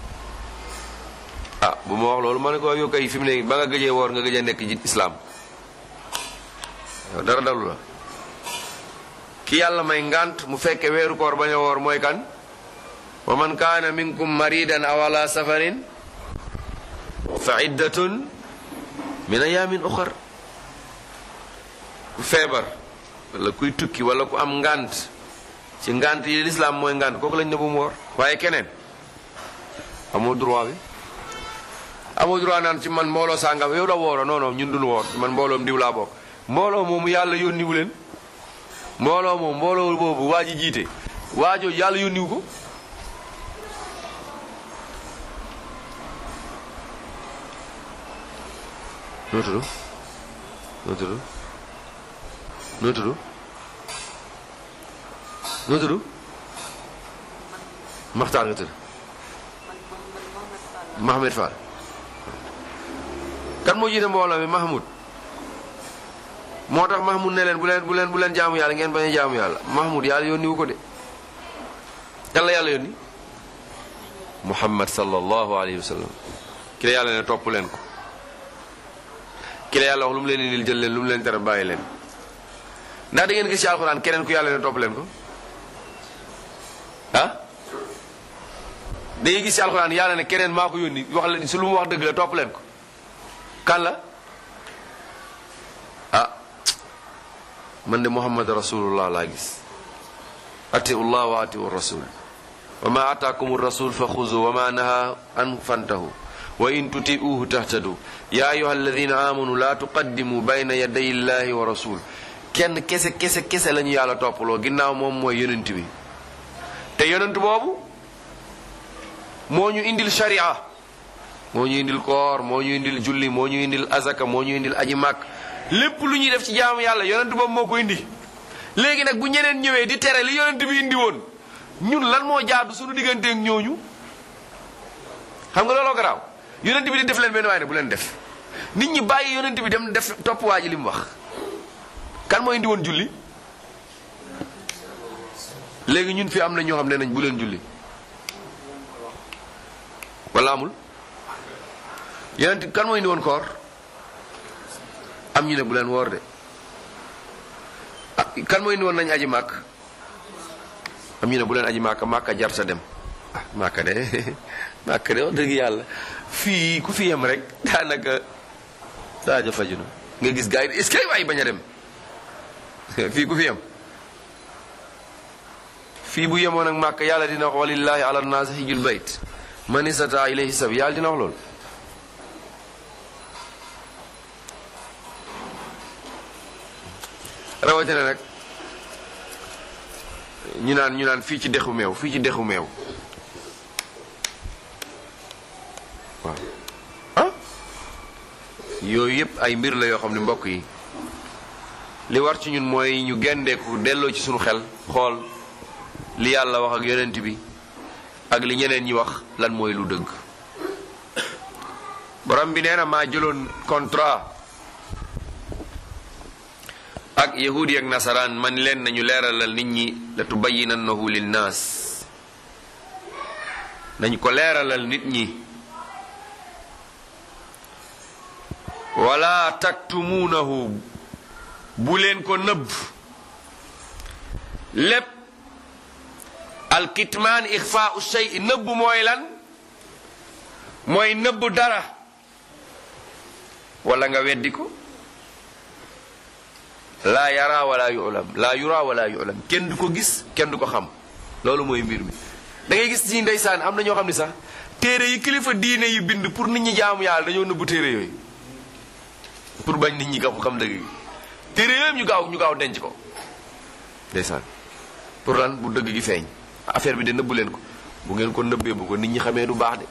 ah bu ma wax loolu ma ne ko yow kay fi mu ne ba nga gëjee woor nga gëjee nekk ci islaam yow dara dalu la ki yàlla may ngant mu fekke weeru koor bañ a woor mooy kan wa man kaana minkum maridan aw ala safarin fa iddatun min ayamin uxar ku feebar wala kuy tukki wala ku am ngant ci ngant yi lislaam mooy ngant kooku lañ ne bu mu woor waaye keneen amoo droit bi amoo droit naan ci man mbooloo sàngam yow da wooro non non ñun duñu woor man mbooloom diw laa bokk mbooloo moomu yàlla yónniwu leen mbooloo moom mbooloo boobu waa ji jiite waajoo yàlla yónniwu ko noo tudd noo tudd noo tudd noo tudd maxtaar nga tudd Mohamed Fall kan moo jiite mbooloo mi Mahmoud moo tax Mahmoud ne leen bu leen bu leen bu leen jaamu yàlla ngeen bañ a jaamu yàlla Mahmoud yàlla yónni wu ko de kan la yàlla yónni Muhammad sallallahu alayhi wa sallam ki la yàlla ne topp leen ko ki la yàlla wax lu mu leen indil jël leen lu mu leen tere bàyyi leen ndax da ngeen gis ci alxuraan keneen ku yàlla ne topp leen ko ah da ngay gis ci alxuraan yàlla ne keneen maa ko yónni wax leen su lu mu wax dëgg la topp leen ko kan la ah man de muhammad rasulullah laa gis atiullah wa atiu rasul wa ma ataakum rasul fa xuzu wa ma naha an fantahu wa in tuti'uhu tahtadu ya ayuha alladina amanu la tuqaddimu bayna yaday illahi wa rasul kenn kese kese kese la ñu yàlla toppaloo ginnaaw moom mooy yonent bi te yonent boobu moo ñu indil sharia moo ñu indil koor moo ñu indil julli moo ñu indil azaka moo ñu indil aji màkk lépp lu ñuy def ci jaamu yàlla yonent boobu moo ko indi léegi nag bu ñeneen ñëwee di tere li yonent bi indi woon ñun lan moo jaadu suñu digganteeg ñooñu xam nga looloo garaaw yonent bi di def leen benn waaye ne bu leen def nit ñi bàyyi yonent bi dem def topp waa ji li mu wax kan moo indi woon julli léegi ñun fi am na ñoo xam ne nañ bu leen julli wala amul yonent kan moo indi woon koor am ñu ne bu leen woor de ah kan moo indi woon nañ aji màkk am ñu ne bu leen aji màkk màkk jar sa dem ah màkk de màkk de wax dëgg yàlla fii ku fi yem rek daanaka daaja faju na nga gis gars yi est-ce que waay bañ a dem fii ku fi yem fii bu yemoon ak màkk yàlla dina wax walillahi ala naas hijjul bayt man istata ilayhi sabi yàlla dina wax loolu rawatina nag ñu naan ñu naan fii ci dexu meew fii ci dexu meew waaw ah yooyu yëpp ay mbir la yoo xam ne mbokk yi li war ci ñun mooy ñu gendeeku delloo ci suñu xel xool li yàlla wax ak yonent bi ak li ñeneen ñi wax lan mooy lu dëgg borom bi nee na maa jëloon contrat ak yahudi ak nasaraan man leen nañu leeralal nit ñi la tubayinannahu linnaas nañ ko leeralal nit ñi wala taktumuunahu bu leen ko nëbb lépp alkitmaan ixfaau shay nëbb mooy lan mooy nëbb dara wala nga weddi ko laa yara wala yulam laa yura wala yulam kenn du ko gis kenn du ko xam loolu mooy mbir mi da ngay gis ci ndeysaan am na ñoo xam ne sax téere yi kilifa diine yi bind pour nit ñi jaamu yàlla dañoo nëbbu téere yooyu pour bañ nit ñi ko xam dëgg gi téere yooyu ñu gaaw ñu gaaw denc ko ndeysaan pour lan bu dëgg gi feeñ affaire bi de nëbbu leen ko bu ngeen ko nëbbee bu ko nit ñi xamee du baax de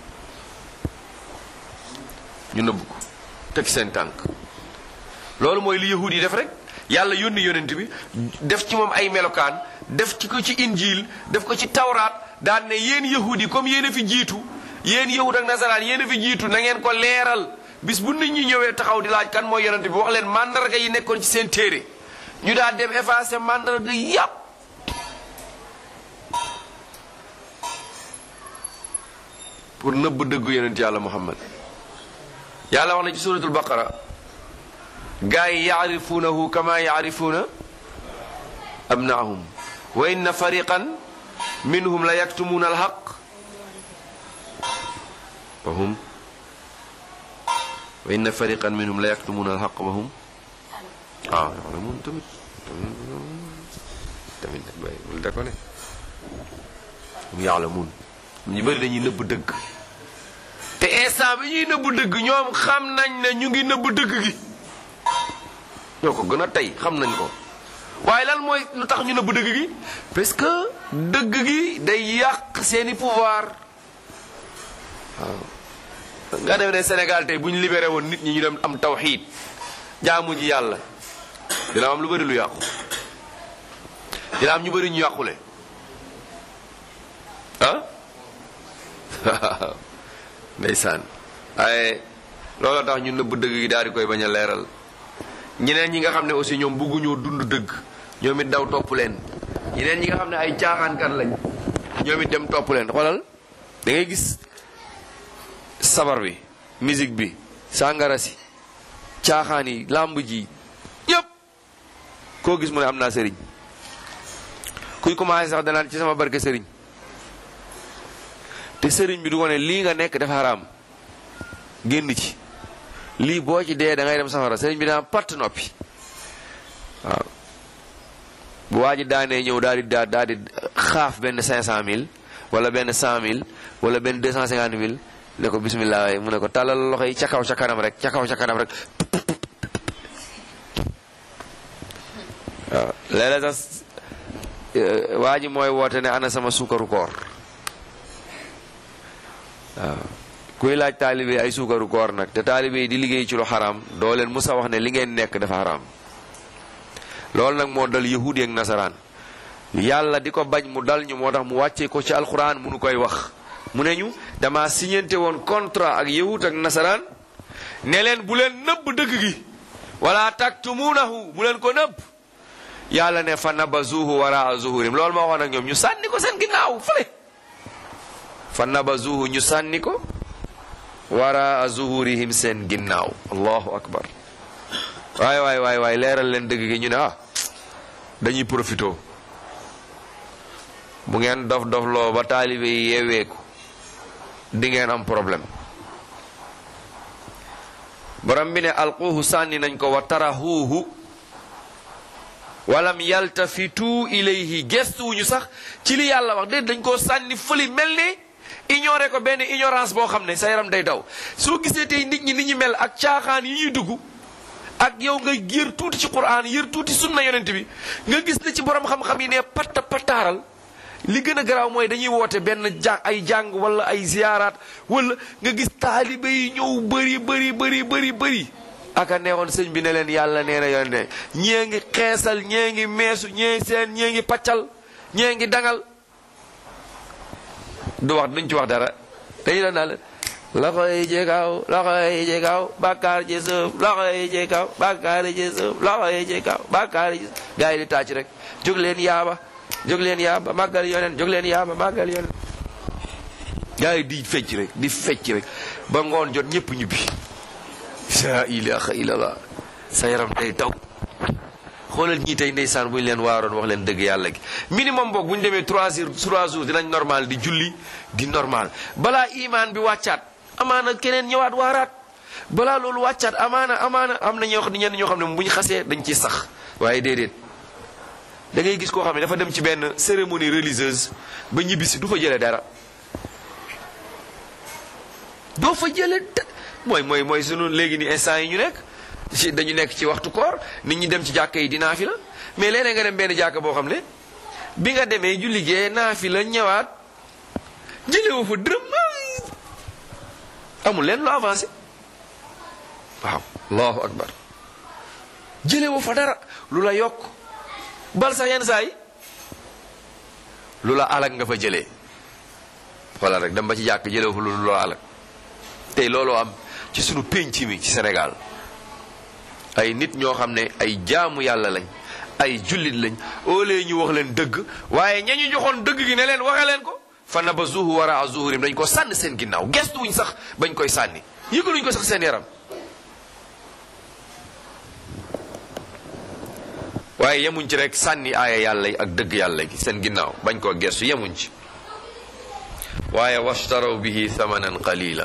ñu nëbb ko teg seen tànk loolu mooy li yahud yi def rek yàlla yónni yonent bi def ci moom ay melokaan def ci ko ci injil def ko ci tawraat daan ne yéen yahud yi comme yéen a fi jiitu yéen yahud ak nasaraan yéen a fi jiitu na ngeen ko leeral bis bu nit ñi ñëwee taxaw di laaj kan mooy yonent bi wax leen mandarga yi nekkoon ci seen téere ñu daal dem effacé mandarga yàpp pour nëbb dëggu yonent yàlla muhammad yàlla wax na ci suratul baqara gaa yi yaarifuunahu kama yaarifuuna abnaahum wa inna fariqan minhum la yaktumuuna alxaq wa hum wa inna fariqan minhum la yaktumuuna alxaq wa hum ah yalamuun tamit tamit bay bul da ko ne hum yaalamuun ñu bëri dañuy nëbb dëgg te instant bi ñuy nëbb dëgg ñoom xam nañ ne ñu ngi nëbb dëgg gi ñoo ko gën a tey xam nañ ko waaye lan mooy lu tax ñu nëbb dëgg gi parce que dëgg gi day yàq seeni pouvoir waaw nga dem ne Sénégal tey bu ñu libéré woon nit ñi ñu dem am tawxiid jaamu ji yàlla dina am lu bëri lu yàqu dina am ñu bëri ñu yàqule ah ndeysaan waaye loolu tax ñu nëbb dëgg gi daal di koy bañ a leeral ñeneen ñi nga xam ne aussi ñoom bëgguñoo dund dëgg ñoom it daw topp leen ñeneen ñi nga xam ne ay caaxaankat lañ ñoom it dem topp leen xoolal da ngay gis sabar bi musique bi sàngara si caaxaan yi làmb ji yëpp koo gis mu ne am naa sëriñ kuy commencé sax danaan ci sama barke sëriñ te sëriñ bi du ko ne lii nga nekk dafa xaraam génn ci lii boo ci dee da ngay dem safara sëriñ bi daan patt noppi waaw bu waa ji daanee ñëw daal di daa daal di xaaf benn cinq cent mille wala benn cent mille wala benn deux cent cinquante mille ne ko bismillah waaye mu ne ko tàllal loxo yi ca kaw ca kanam rek ca kaw ca kanam rek waaw léeg-léeg sax waa ji mooy woote ne ana sama suukaru koor waaw kuy laaj taalibe ay suukaru koor nag te taalibe yi di liggéey ci lu xaraam doo leen musa wax ne li ngeen nekk dafa xaraam loolu nag moo dal yahudi ak nasaraan yàlla di ko bañ mu dal ñu moo tax mu wàccee ko ci alxuraan mu nu koy wax mu ne ñu dama signante woon contrat ak yahud ak nasaraan ne leen bu leen nëbb dëgg gi wala taktumuunahu bu leen ko nëbb yàlla ne fa nabazuhu waraa zuhurim loolu ma waxoon ak ñoom ñu sànni ko seen ginnaaw fële fa nabazuhu ñu sànni ko waraa zuhurihim seen ginnaaw allahu akbar waay waay waay waay leeral leen dëgg gi ñu ne ah dañuy profito bu ngeen dof dof loo ba taalibe yi yeeweeku di ngeen am problème borom bi ne alquuhu sànni nañ ko wa tarahuuhu walam yaltafitu ilayhi gestuwuñu sax ci li yàlla wax déet dañ koo sànni fëli mel ne ignoré ko benn ignorance boo xam ne sa yaram day daw soo gisee tey nit ñi ni ñu mel ak caaxaan yi ñuy dugg ak yow nga yër tuuti ci quran yër tuuti sunna yonent bi nga gis na ci borom xam-xam yi ne patta pataaral li gën a garaaw mooy dañuy woote benn ja ay jàng wala ay ziyaaraat wala nga gis taalibe yi ñëw bëri bëri bëri bëri bëri aka neexoon sëñ bi ne leen yàlla nee na yoon ne ñee ngi xeesal ñee ngi meesu ñee seen ñee ngi paccal ñee ngi dangal du wax duñ ci wax dara dañu doon daal loxo yi ci kaw loxo yi ci kaw bàkkaar ci suuf loxo yi ci kaw bàkkaar ci suuf loxo yi ci kaw bàkkaar ci suuf gars yi di tàcc rek jóg leen yaaba jóg leen yaaba màggal yoneen jóg leen yaaba màggal yoneen gars yi di fecc rek di fecc rek ba ngoon jot ñëpp ñibbi la ilaha illallah sa yaram day daw xoolal ñii tey ndeysaan bu ñu leen waaroon wax leen dëgg yàlla gi minimum boog bu ñu demee trois jours trois jours dinañ normal di julli di normal balaa imaan bi wàccaat amaana keneen ñëwaat waaraat balaa loolu wàccaat amaana amaana am na ñoo xam ne ñenn ñoo xam ne bu ñu xasee dañ ciy sax waaye déedéet da ngay gis koo xam ne dafa dem ci benn cérémonie religieuse ba ñibbisi du fa jëlee dara doo fa jëlee mooy mooy mooy sunu léegi ni instant yi ñu nekk ci dañu nekk ci waxtu koor nit ñi dem ci jàkka yi di naafi la mais léeg-léeg nga dem benn jàkka boo xam ne bi nga demee ju liggéey naafi la ñëwaat jëlewu fa dërëm amul leen lu avancé waaw allahu akbar jëlewu fa dara lu la yokk bal sax yenn saa yi lu la alag nga fa jëlee wala rek dem ba ci jàkk jëlewu fa lu la alag tey looloo am ci sunu pénc mi ci Sénégal ay nit ñoo xam ne ay jaamu yàlla lañ ay jullit lañ au lieu ñu wax leen dëgg waaye ña ñu joxoon dëgg gi ne leen waxe leen ko fa nabazuhu wara zuhurim dañ ko sànni seen ginnaaw gestu wuñ sax bañ koy sànni yëgaluñ ko sax seen yaram waaye yemuñ ci rek sànni aaya yàlla yi ak dëgg yàlla gi seen ginnaaw bañ koo gestu yemuñ ci waaye washtaraw bihi thamanan qalila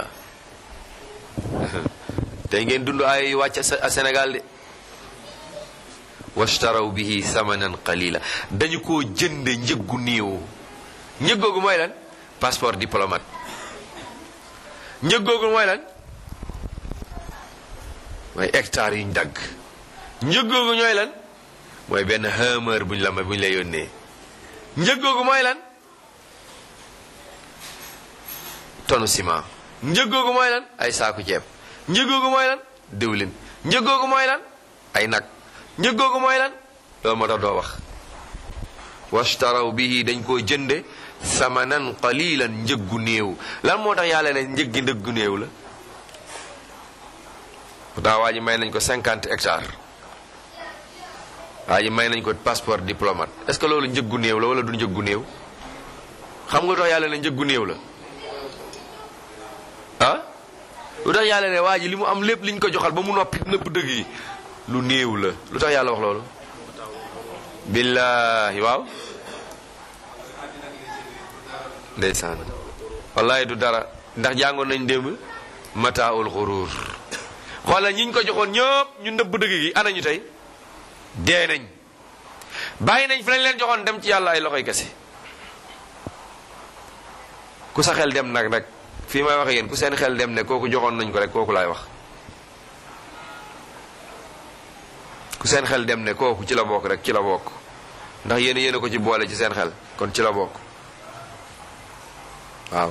tey ngeen dund aaya yi wàcc a Sénégal de washtaraw bihi thamanan qalila dañu koo jënde njëggu néew njëggoogu mooy lan passeport diplomate njëggoogu mooy lan mooy hectare yuñ dagg njëggoogu ñooy lan mooy benn hameur buñ la may buñ la yónnee njëggoogu mooy lan tonu ciment njëggoogu mooy lan ay saaku ceeb njëggoogu mooy lan diwlin njëggoogu mooy lan ay nag njëggoogu mooy lan loolu moo tax doo wax washtaraw bihi dañ koo jënde samanan qalilan njëggu néew lan moo tax yàlla ne njëggi ndëggu néew la pourtant waa ji may nañ ko cinquante hectares waa ji may nañ ko passeport diplomate est-ce que loolu njëggu néew la wala du njëggu néew xam nga tax yàlla ne njëggu néew la ah lu tax yàlla ne waa ji li mu am lépp liñ ko joxal ba mu noppi nëpp dëgg yi lu néew la lu tax yàlla wax loolu billaahi waaw ndeysaan wallahi du dara ndax jàngoon nañ démb mataaul xuruur xoolal ñi ñu ko joxoon ñëpp ñu nëbb dëgg gi ana ñu tey dee nañ bàyyi nañ fi lañ leen joxoon dem ci yàlla ay loxoy kese ku sa xel dem nag nag fii may waxe yéen ku seen xel dem ne kooku joxoon nañ ko rek kooku laay wax ku seen xel dem ne kooku ci la bokk rek ci la bokk ndax yéen yéen a ko ci boole ci seen xel kon ci la bokk waaw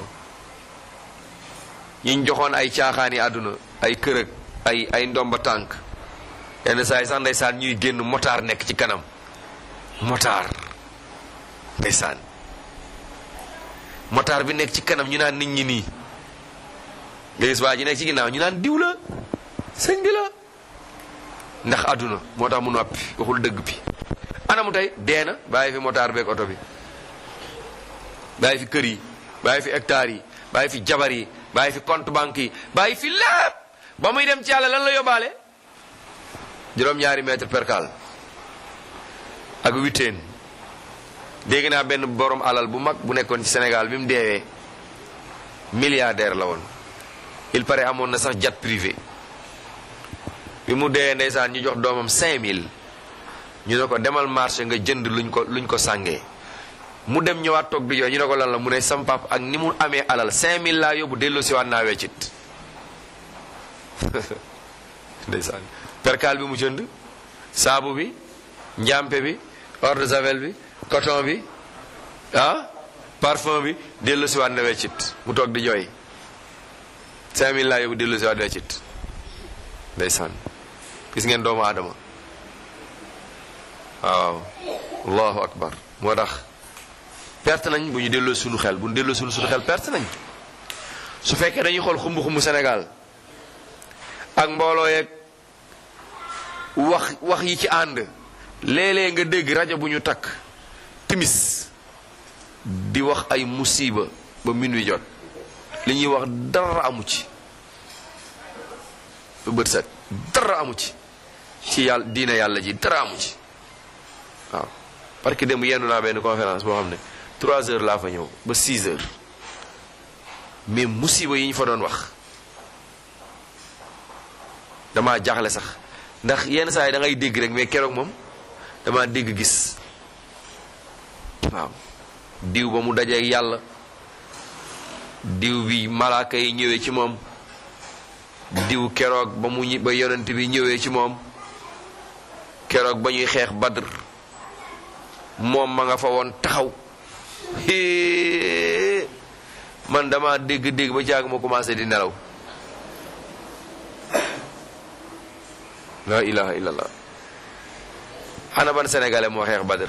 ñiñ joxoon ay caaxaani àdduna ay kërëg ay ay ndomba tànk yenn saa yi sax ndeysaan ñuy génn motaar nekk ci kanam motaar ndeysaan motaar bi nekk ci kanam ñu naan nit ñi nii nga gis waa ji nekk ci ginnaaw ñu naan diw la sëñ bi la ndax àdduna moo tax mu noppi waxul dëgg bi anamu tey dee na bàyyi fi motaar beeg oto bi bàyyi fi kër yi bàyyi fi hectares yi bàyyi fi jabar yi bàyyi fi compte banque yi bàyyi fi lépp ba muy dem ci yàlla lan la yóbbaale juróom-ñaari mètre percal ak witeen dégg naa benn borom alal bu mag bu nekkoon ci Sénégal bi mu deewee milliardaire la woon il paraît amoon na sax jet privé bi mu dee ndeysaan ñu jox doomam 5000 ñu ne ko demal marché nga jënd luñ ko luñ ko sàngee mu dem ñëwaat toog di jooy ñu ne ko lan la mu ne sam pap ak ni mu amee alal 5000 laa yóbbu delloo si waat naa weccit ndeysaan percal bi mu jënd saabu bi njàmpe bi eau de javel bi coton bi ah parfum bi delloo si waat na weccit mu toog di jooy 5000 laa yóbbu delloo si waat weccit ndeysaan gis ngeen doomu aadama waaw allahu akbar moo tax perte nañ bu ñu delloo suñu xel bu ñu delloo suñu suñu xel perte nañ su fekkee dañuy xool xumb-xumb Sénégal ak mbooloo yeeg wax wax yi ci ànd léeg-léeg nga dégg rajo bu ñu takk timis di wax ay musiba ba minuit jot li ñuy wax dara amu ci ba bët set dara amu ci ci yàlla diina yàlla ji dara amu ci waaw parce que démb yendu naa benn conférence boo xam ne trois heures laa fa ñëw ba six heures mais musiba yi ñu fa doon wax dama jaaxle sax ndax yenn saa yi da ngay dégg rek mais keroog moom dama dégg gis waaw diw ba mu dajeeg yàlla diw bi malaaka yi ñëwee ci moom diw keroog ba mu ñi ba yonent bi ñëwee ci moom keroog ba ñuy xeex badr moom ma nga fa woon taxaw hee man dama dégg-dégg ba jàng ma commencé di nelaw la ilaha illallah xana ban sénégalais moo xeex badr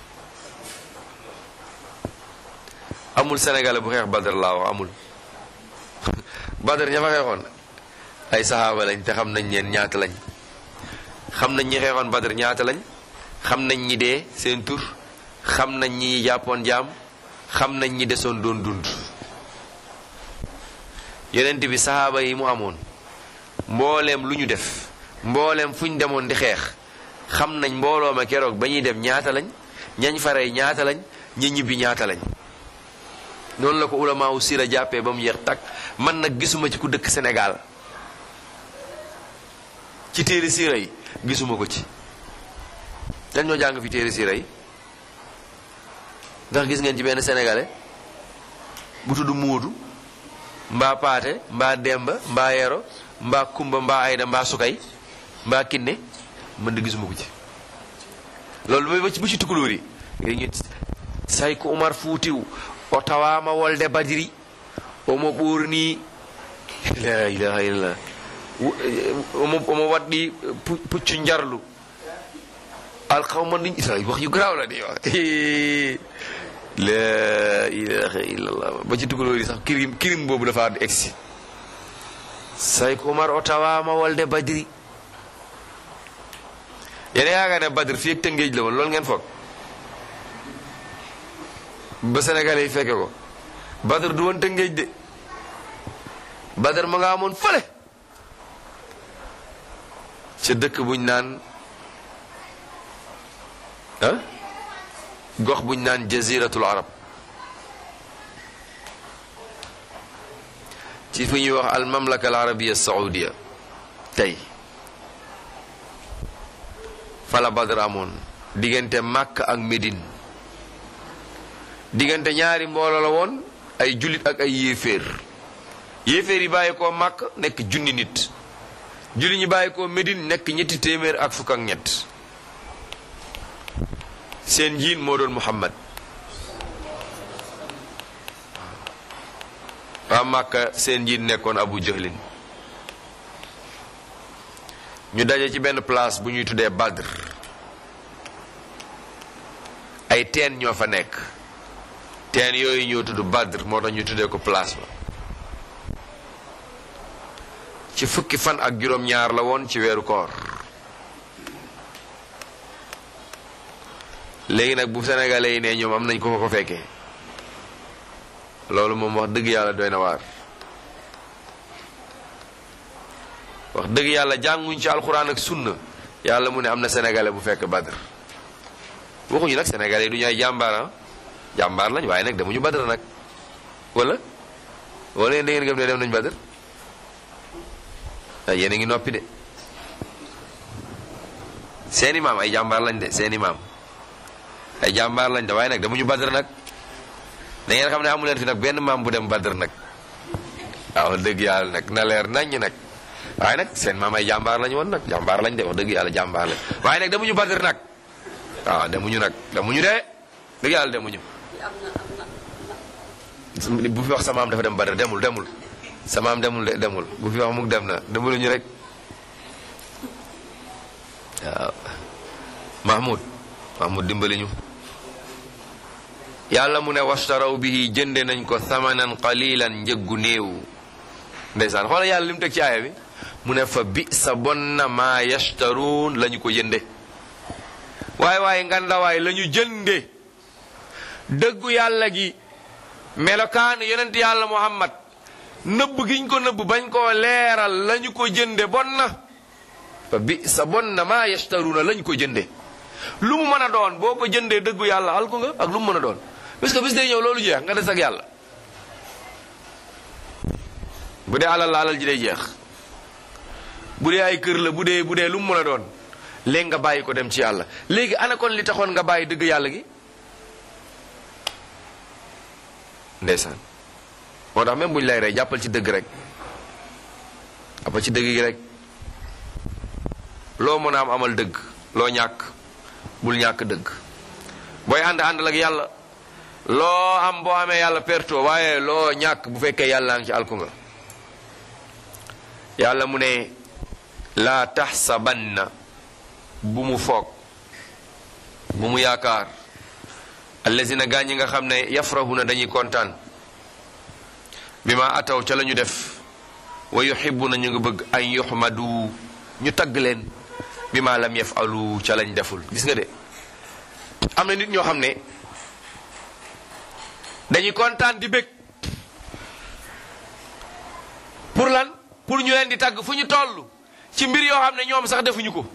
amul sénégalais bu xeex badr laa wax amul badr ña fa xeexoon ay saxaaba lañ te xam nañ ñeen ñaata lañ xam nañ ñi xeexoon badr ñaata lañ xam nañ ñi dee seen tur xam nañ ñi jàppoon jaam xam nañ ñi desoon doon dund yonent bi sahaaba yi mu amoon mbooleem lu ñu def mbooleem fu ñu demoon di xeex xam nañ mbooloo ma keroog ba ñuy dem ñaata lañ ñañ farey ñaata lañ ñi ñibbi ñaata lañ noonu la ko ulama wu sira jàppee ba mu yeex takk man nag gisuma ci ku dëkk Sénégal ci téere siira yi gisuma ko ci dañ ñoo jàng fi téere siira yi ndax gis ngeen ci benn sénégalais bu tudd Moodu mbaa Paate mbaa Demba mbaa Yero mbaa Kumba mbaa Ayda mbaa Sukay mbaa Kinne mën de gisuma ko ci loolu mooy ba ci bu ci tukulóor yi ngay ñu say ko Umar Fuutiw o tawama wolde badiri omo ɓurni la ilaha illallah omo omo waɗɗi puccu jarlu alkawma ɗin ita wax yu garaaw la di wax la ilaha illallah ba ci tugalóori sax kirim kirim boobu dafa egsi say ko Umar o tawama wolde badiri yene yaakaar ne badr fii ak tëngéej la woon loolu ngeen foog ba sénégalais yi fekke ko badar du woon tëngéej de badar ma nga amoon fële ca dëkk buñ naan ah gox buñ naan jaziratul arab ci fu ñuy wax al mamlaka al arabia saudia tey fala badar amoon diggante Makka ak Médine diggante ñaari mbooloo la woon ay jullit ak ay yéeféer yéeféer yi bàyyi koo màkk nekk junni nit jullit ñi bàyyi koo Médine nekk ñetti téeméer ak fukk ak ñett seen njiit moo doon Muhammad waa màkka seen njiit nekkoon Abu Jahlin ñu daje ci benn place bu ñuy tuddee Badr ay teen ñoo fa nekk teen yooyu ñoo tudd Badr moo tax ñu tuddee ko place ba ci fukki fan ak juróom-ñaar la woon ci weeru koor léegi nag bu sénégalais yi ne ñoom am nañ ko ko ko fekkee loolu moom wax dëgg yàlla doy na waar wax dëgg yàlla jànguñ ci alxuraan ak sunna yàlla mu ne am na sénégalais bu fekk Badr waxuñu nag sénégalais yi du ñu ay jàmbaar jàmbaar lañ waaye nag demuñu Badr nag wala wala yéen da ngeen gëm ne dem nañ Badr ay yéen a ngi noppi de seeni maam ay jàmbaar lañ de seeni maam ay jàmbaar lañ de waaye nag demuñu Badr nag da ngeen xam ne amu leen fi nag benn maam bu dem Badr nag waaw dëgg yàlla nag na leer naññ nag waaye nag seen maam ay jàmbaar lañ woon nag jàmbaar lañ de wax dëgg yàlla jàmbaar lañ waaye nag demuñu Badr nag waaw demuñu nag demuñu de dëgg yàlla demuñu bu fi wax sa maam dafa dem Badr demul demul sa maam demul de demul bu fi wax mukk dem na demuluñu rek waaw Mahmoud Mahmoud dimbali ñu yàlla mu ne washtaraw bihi jënde nañ ko thamanan qalilan njëggu néew ndeysaan xoola yàlla li mu teg ci aaya bi mu ne fa bi sa bon na maa yashtaruun la ñu ko jënde waaye waaye ngandawaay la ñu jënde dëggu yàlla gi melokaan yonent yàlla muhammad nëbb giñ ko nëbb bañ koo leeral la ñu ko jënde bon na fa bi sa bon na maa yashtaruuna la ñu ko jënde lu mu mën a doon boo ko jëndee dëggu yàlla alku nga ak lu mu mën a doon parce que bis day ñëw loolu jeex nga des ak yàlla bu dee alal la alal ji day jeex bu dee ay kër la bu dee bu dee lu mu mën a doon léegi nga bàyyi ko dem ci yàlla léegi ana kon li taxoon nga bàyyi dëgg yàlla gi ndeysaan moo tax même bu ñu lay rey jàppal ci dëgg rek jàppal ci dëgg gi rek loo mën a am amal dëgg loo ñàkk bul ñàkk dëgg booy ànd àndal ak yàlla loo am boo amee yàlla perto waaye loo ñàkk bu fekkee yàlla ngi ci alku nga yàlla mu ne laa taxsabanna bu mu foog bu mu yaakaar allazina gaa ñi nga xam ne yafrahuna dañuy kontaan bi ma ataw ca la ñu def wa yuhibbuna ñu ngi bëgg an yuhmadu ñu tagg leen bi ma lam yafalu ca lañ deful gis nga de am na nit ñoo xam ne dañuy kontaan di bég pour lan pour ñu leen di tagg fu ñu toll ci mbir yoo xam ne ñoom sax defuñu ko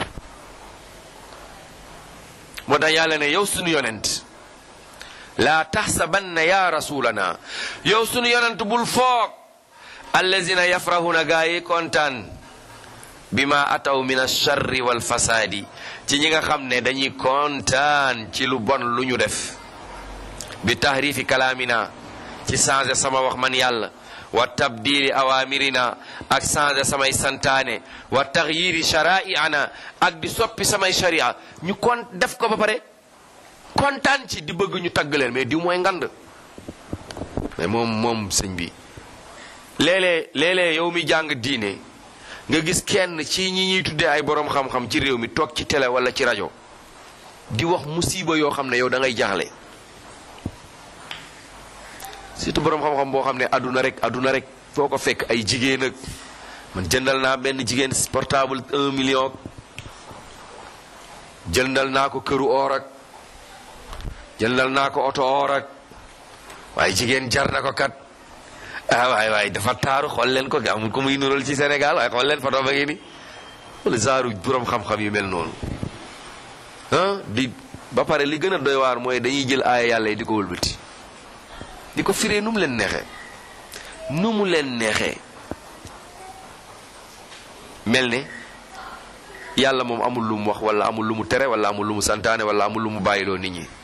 moo tax yàlla ne yow sunu yonent laa taxsabanna ya rasulana yow sunu yonent bul foog allazina yafrahuna gaa yi kontaan bima ataw min alcharri walfasaadi ci ñi nga xam ne dañuy kontaan ci lu bon lu ñu def bi tahrifi kalaamina ci changé sama wax man yàlla wa tabdili awamirina ak changé samay santaane wa taxyiri shara'iana ak di soppi samay sharia ñu kon def ko ba pare kontaan ci di bëgg ñu tagg leen mais di mooy ngand mais moom moom sëñ bi léeg-léeg léeg-léeg yow mi jàng diine nga gis kenn ci ñi ñuy tuddee ay borom xam-xam ci réew mi toog ci télé wala ci rajo di wax musiba yoo xam ne yow da ngay jaaxle surtout borom xam-xam boo xam ne aduna rek aduna rek foo ko fekk ay jigéen ak man jëndal naa benn jigéen portable un million jëndal naa ko këru or ak jëndal naa ko oto or ak waaye jigéen jar na ko kat ah waay waay dafa taaru xool leen ko amul ko muy nural ci Sénégal waaye xool leen photo ba ngi ni wala zaaru borom xam-xam yu mel noonu ah di ba pare li gën a doy waar mooy dañuy jël aaya yàlla yi di ko wëlbati di ko firee nu mu leen neexee nu mu leen neexee mel ne yàlla moom amul lu mu wax wala amul lu mu tere wala amul lu mu santaane wala amul lu mu bàyyiloo nit ñi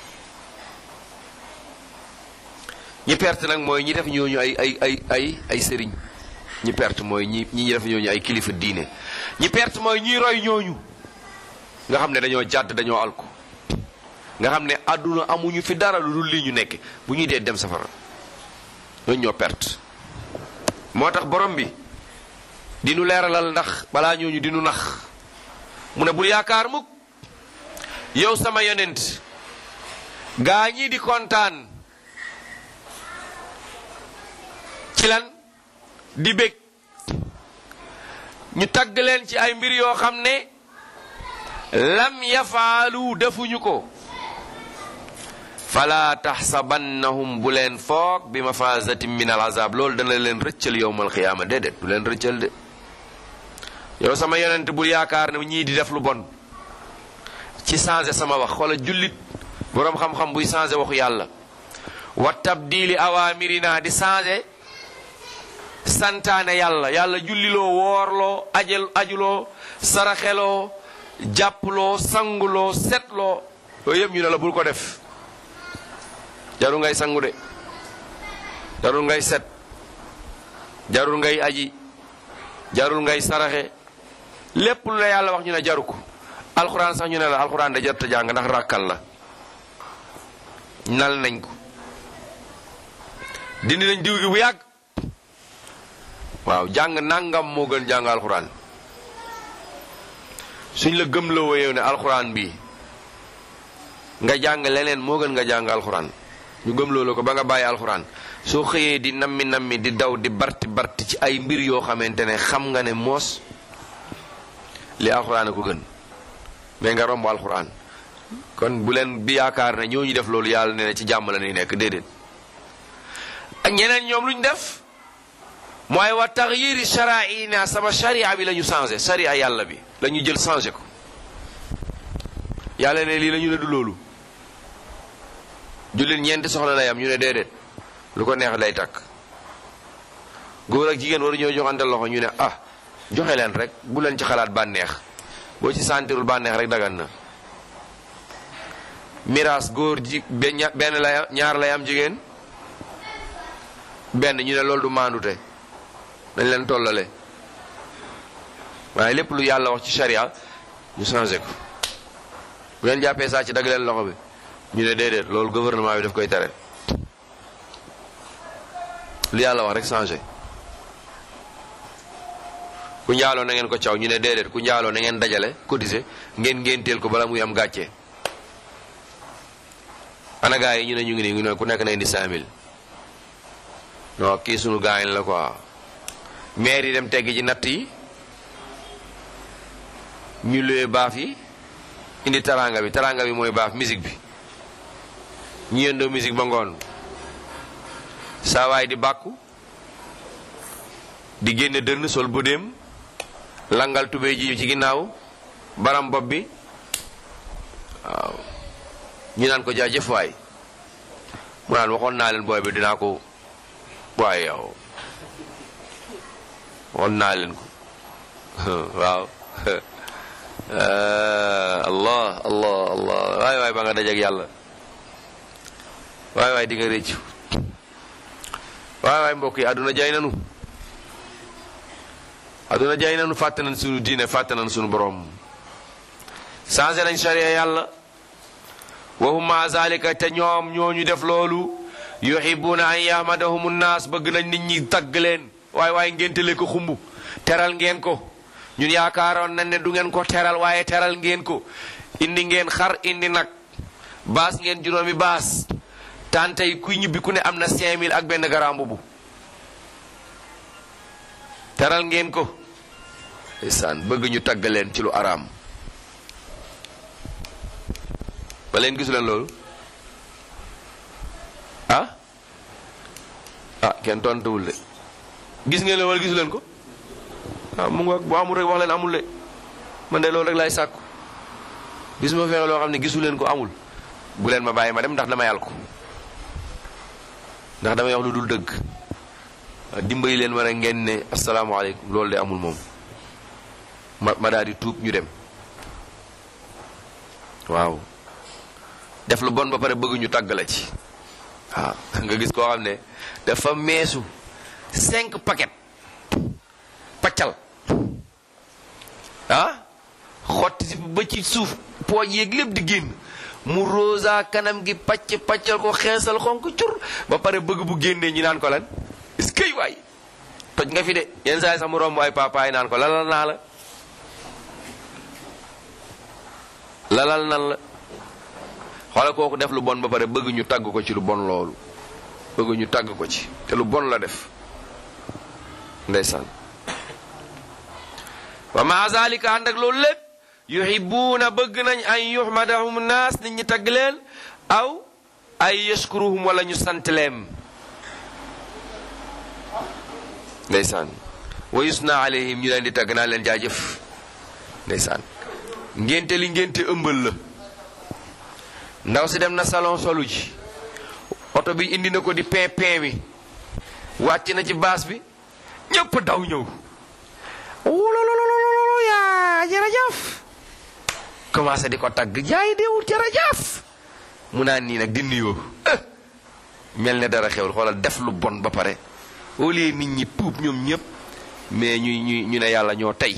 ñi perte nag mooy ñi def ñooñu ay ay ay ay ay sëriñ ñi perte mooy ñi ñi def ñooñu ay kilifa diine ñi perte mooy ñi roy ñooñu nga xam ne dañoo jàdd dañoo alku nga xam ne àdduna amuñu fi dara lu dul lii ñu nekk bu ñuy dee dem safara ñooñu ñoo perte moo tax borom bi di nu leeralal ndax balaa ñooñu di nu nax mu ne bul yaakaar mukk yow sama yonent gaa ñii di kontaan ci lan di bég ñu tagg leen ci ay mbir yoo xam ne lam yafaalu defuñu ko fala taxsabannahum bu leen foog bi mafazatin min al azab loolu dana leen rëccal yowmal xiyaama déedéet du leen rëccal de yow sama yonent bul yaakaar ne ñii di def lu bon ci changé sama wax xoola jullit boroom xam-xam buy changé waxu yàlla wa tabdili awamirina di changé santaane yàlla yàlla julliloo woorloo ajal ajuloo saraxeloo jàpploo sanguloo setloo yooyu yëpp ñu ne la bul ko def jarul ngay sangu de jarul ngay set jarul ngay aji jarul ngay saraxe lépp lu la yàlla wax ñu ne jaru ko alxuraan sax ñu ne la alxuraan da jarta jàng ndax ràkkal la nal nañ ko dindi nañ diw gi bu yàgg waaw jàng nangam moo gën jàng alxuraan suñ la gëm la woyew ne alxuraan bi nga jàng leneen moo gën nga jàng alxuraan ñu gëm loolu ko ba nga bàyyi alxuraan soo xëyee di nammi nammi di daw di barti barti ci ay mbir yoo xamante ne xam nga ne moos li alxuraan a ko gën mais nga romb alxuraan kon bu leen bi yaakaar ne ñoo ñu def loolu yàlla ne ci jàmm la ñuy nekk déedéet ak ñeneen ñoom lu ñu def mooy wa taxyiri sharaina sama sharia bi la ñu changé sharia yàlla bi la ñu jël changé ko yàlla ne lii la ñu ne du loolu jullit ñeenti soxla lay am ñu ne déedéet lu ko neex lay takk góor ak jigéen waru ñoo joxante loxo ñu ne ah joxe leen rek bu leen ci xalaat bànneex boo ci sentirul bànneex rek dagan na miraas góor ji benn lay ñaar lay am jigéen benn ñu ne loolu du maandute dañ leen tollale waaye lépp lu yàlla wax ci sharia ñu changé ko bu leen jàppee saa ci dagg leen loxo bi ñu ne déedéet loolu gouvernement bi daf koy tere lu yàlla wax rek changé ku njaaloo na ngeen ko caw ñu ne déedéet ku njaaloo na ngeen dajale cotiser ngeen ngénteel ko bala muy am gàcce ana gaa yi ñu ne ñu ngi nii ñu ne ku nekk na indi cinq mille non kii sunu gaañ la quoi maire yi dem teggi ci natt yi ñu luwee baaf yi indi taranga bi taranga bi mooy baaf musique bi ñu yëndoo musique ba ngoon saa waay di bàkku di génne dënn sol bëdéem langal tubéy ji ci ginnaaw baram bopp bi waaw ñu naan ko jaajëf waay mu naan waxoon naa leen booy bi dinaa ko waaye yow waxoon naa leen ko waaw allah allah allah waay waay ba nga dajeek yàlla waay waay di nga réccu waay waay mbokk yi àdduna jaay nanu àdduna jaay nanu fàtte nañ sunu diine fàtte nañ sunu borom changé nañ sharia yàlla wahum ma zalika te ñoom ñooñu def loolu yuhibbuna an yahmadahum nnaas bëgg nañ nit ñi tagg leen waaye waaye ngéntale ko xumb teral ngeen ko ñun yaakaaroon nañ ne du ngeen ko teral waaye teral ngeen ko indi ngeen xar indi nag baas ngeen juróomi baas tante yi kuy ñibbi ku ne am na 5000 ak benn garam bu teral ngeen ko ndeysaan bëgg ñu tagg leen ci lu araam ba leen gisu leen loolu ah ah kenn tontuwul de gis ngeen leen wala gisu leen ko ah mu nga bu amul rek wax leen amul de man de loolu rek laay sàkku gis ma fexe loo xam ne gisu leen ko amul bu leen ma bàyyi ma dem ndax dama yàl ko ndax damay wax lu dul dëgg dimbali leen ma rek ngeen ne asalaamaaleykum loolu de amul moom ma ma daal di tuub ñu dem waaw def lu bon ba pare bëgg ñu tàgg la ci waaw nga gis koo xam ne dafa meesu cinq paquet paccal ah xotti si ba ci suuf pooj yeeg lépp di génn mu rosa kanam gi pacc paccal ko xeesal xonk cur ba pare bëgg bu génnee ñi naan ko lan est-ce que waay toj nga fi de yenn saa yi sax mu romb ay papaay naan ko lalal naa la lalal nan la xoolal kooku def lu bon ba pare bëgg ñu tagg ko ci lu bon loolu bëgg ñu tagg ko ci te lu bon la def ndeysaan wa ma zalika ànd ak loolu lépp yuhibuuna bëgg nañ an yuhmadahum naas nit ñi tagg leen aw ay yashkuruhum wala ñu sant leen ndeysaan wa yusna alayhim ñu leen di tagg naa leen jaajëf ndeysaan ngénte li ngénte ëmbal la ndaw si dem na salon solu ji oto bi indi na ko di pin pin bi wàcc na ci baas bi ñëpp daw ñëw wulololololo yaa jërëjëf commencé di ko tagg jaay deewul jërëjëf mu naan nii nag di nuyoo mel ne dara xewul xoolal def lu bon ba pare au lieu nit ñi tuub ñoom ñëpp mais ñuy ñuy ñu ne yàlla ñoo tey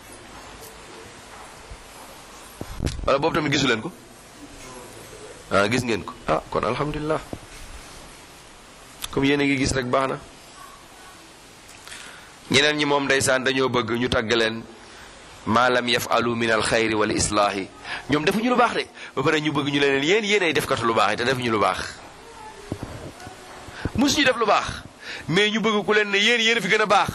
wala boobu tamit gisu leen ko ah gis ngeen ko ah kon alhamdulilah comme yéen a ngi gis rek baax na ñeneen ñi moom ndeysaan dañoo bëgg ñu tagg leen maa lam yafalu min al xayri wal islaahi ñoom defuñu lu baax de ba pare ñu bëgg ñu leen yéen yéen ay defkatu lu baax yi te defuñu lu baax musuñu def lu baax mais ñu bëgg ku leen ne yéen yéen fi gën a baax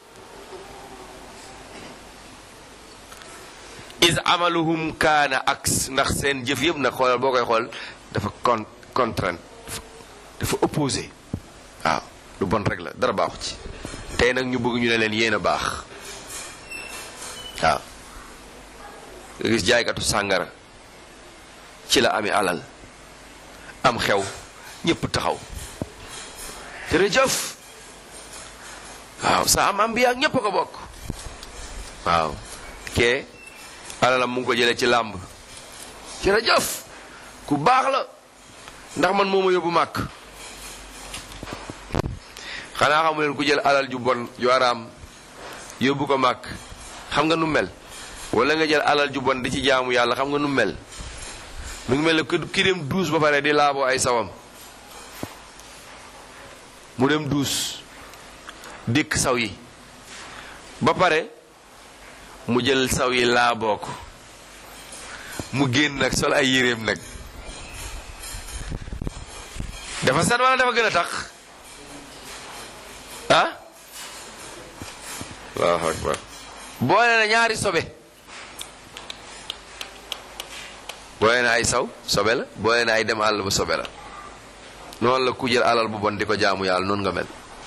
is amaluhum kaana aks ndax seen jëf yëpp nag xoolal boo koy xool dafa con contrainte dafa opposé waaw lu bon rek la dara baaxu ci tey nag ñu bëgg ñu ne leen yéen a baax waaw nga gis jaaykatu sàngara ci la ami alal am xew ñëpp taxaw jërëjëf waaw sa am am bi ak ñëpp a ko bokk waaw kee alalam mu ngi ko jëlee ci làmb jërëjëf ku baax la ndax man moo ma yóbbu màkk xanaa xamu leen ku jël alal ju bon ju araam yóbbu ko màkk xam nga nu mel wala nga jël alal ju bon di ci jaamu yàlla xam nga nu mel mu ngi mel ne ki dem duus ba pare di laaboo ay sawam mu dem duus dékk saw yi ba pare mu jël saw yi laaboo ko mu génn nag sol ay yéreem nag dafa set wala dafa gën a tax ah allahu akbar boole na ñaari sobe boole na ay saw sobe la boole na ay dem àll ba sobe la noonu la ku jël alal bu bon di ko jaamu yàlla noonu nga mel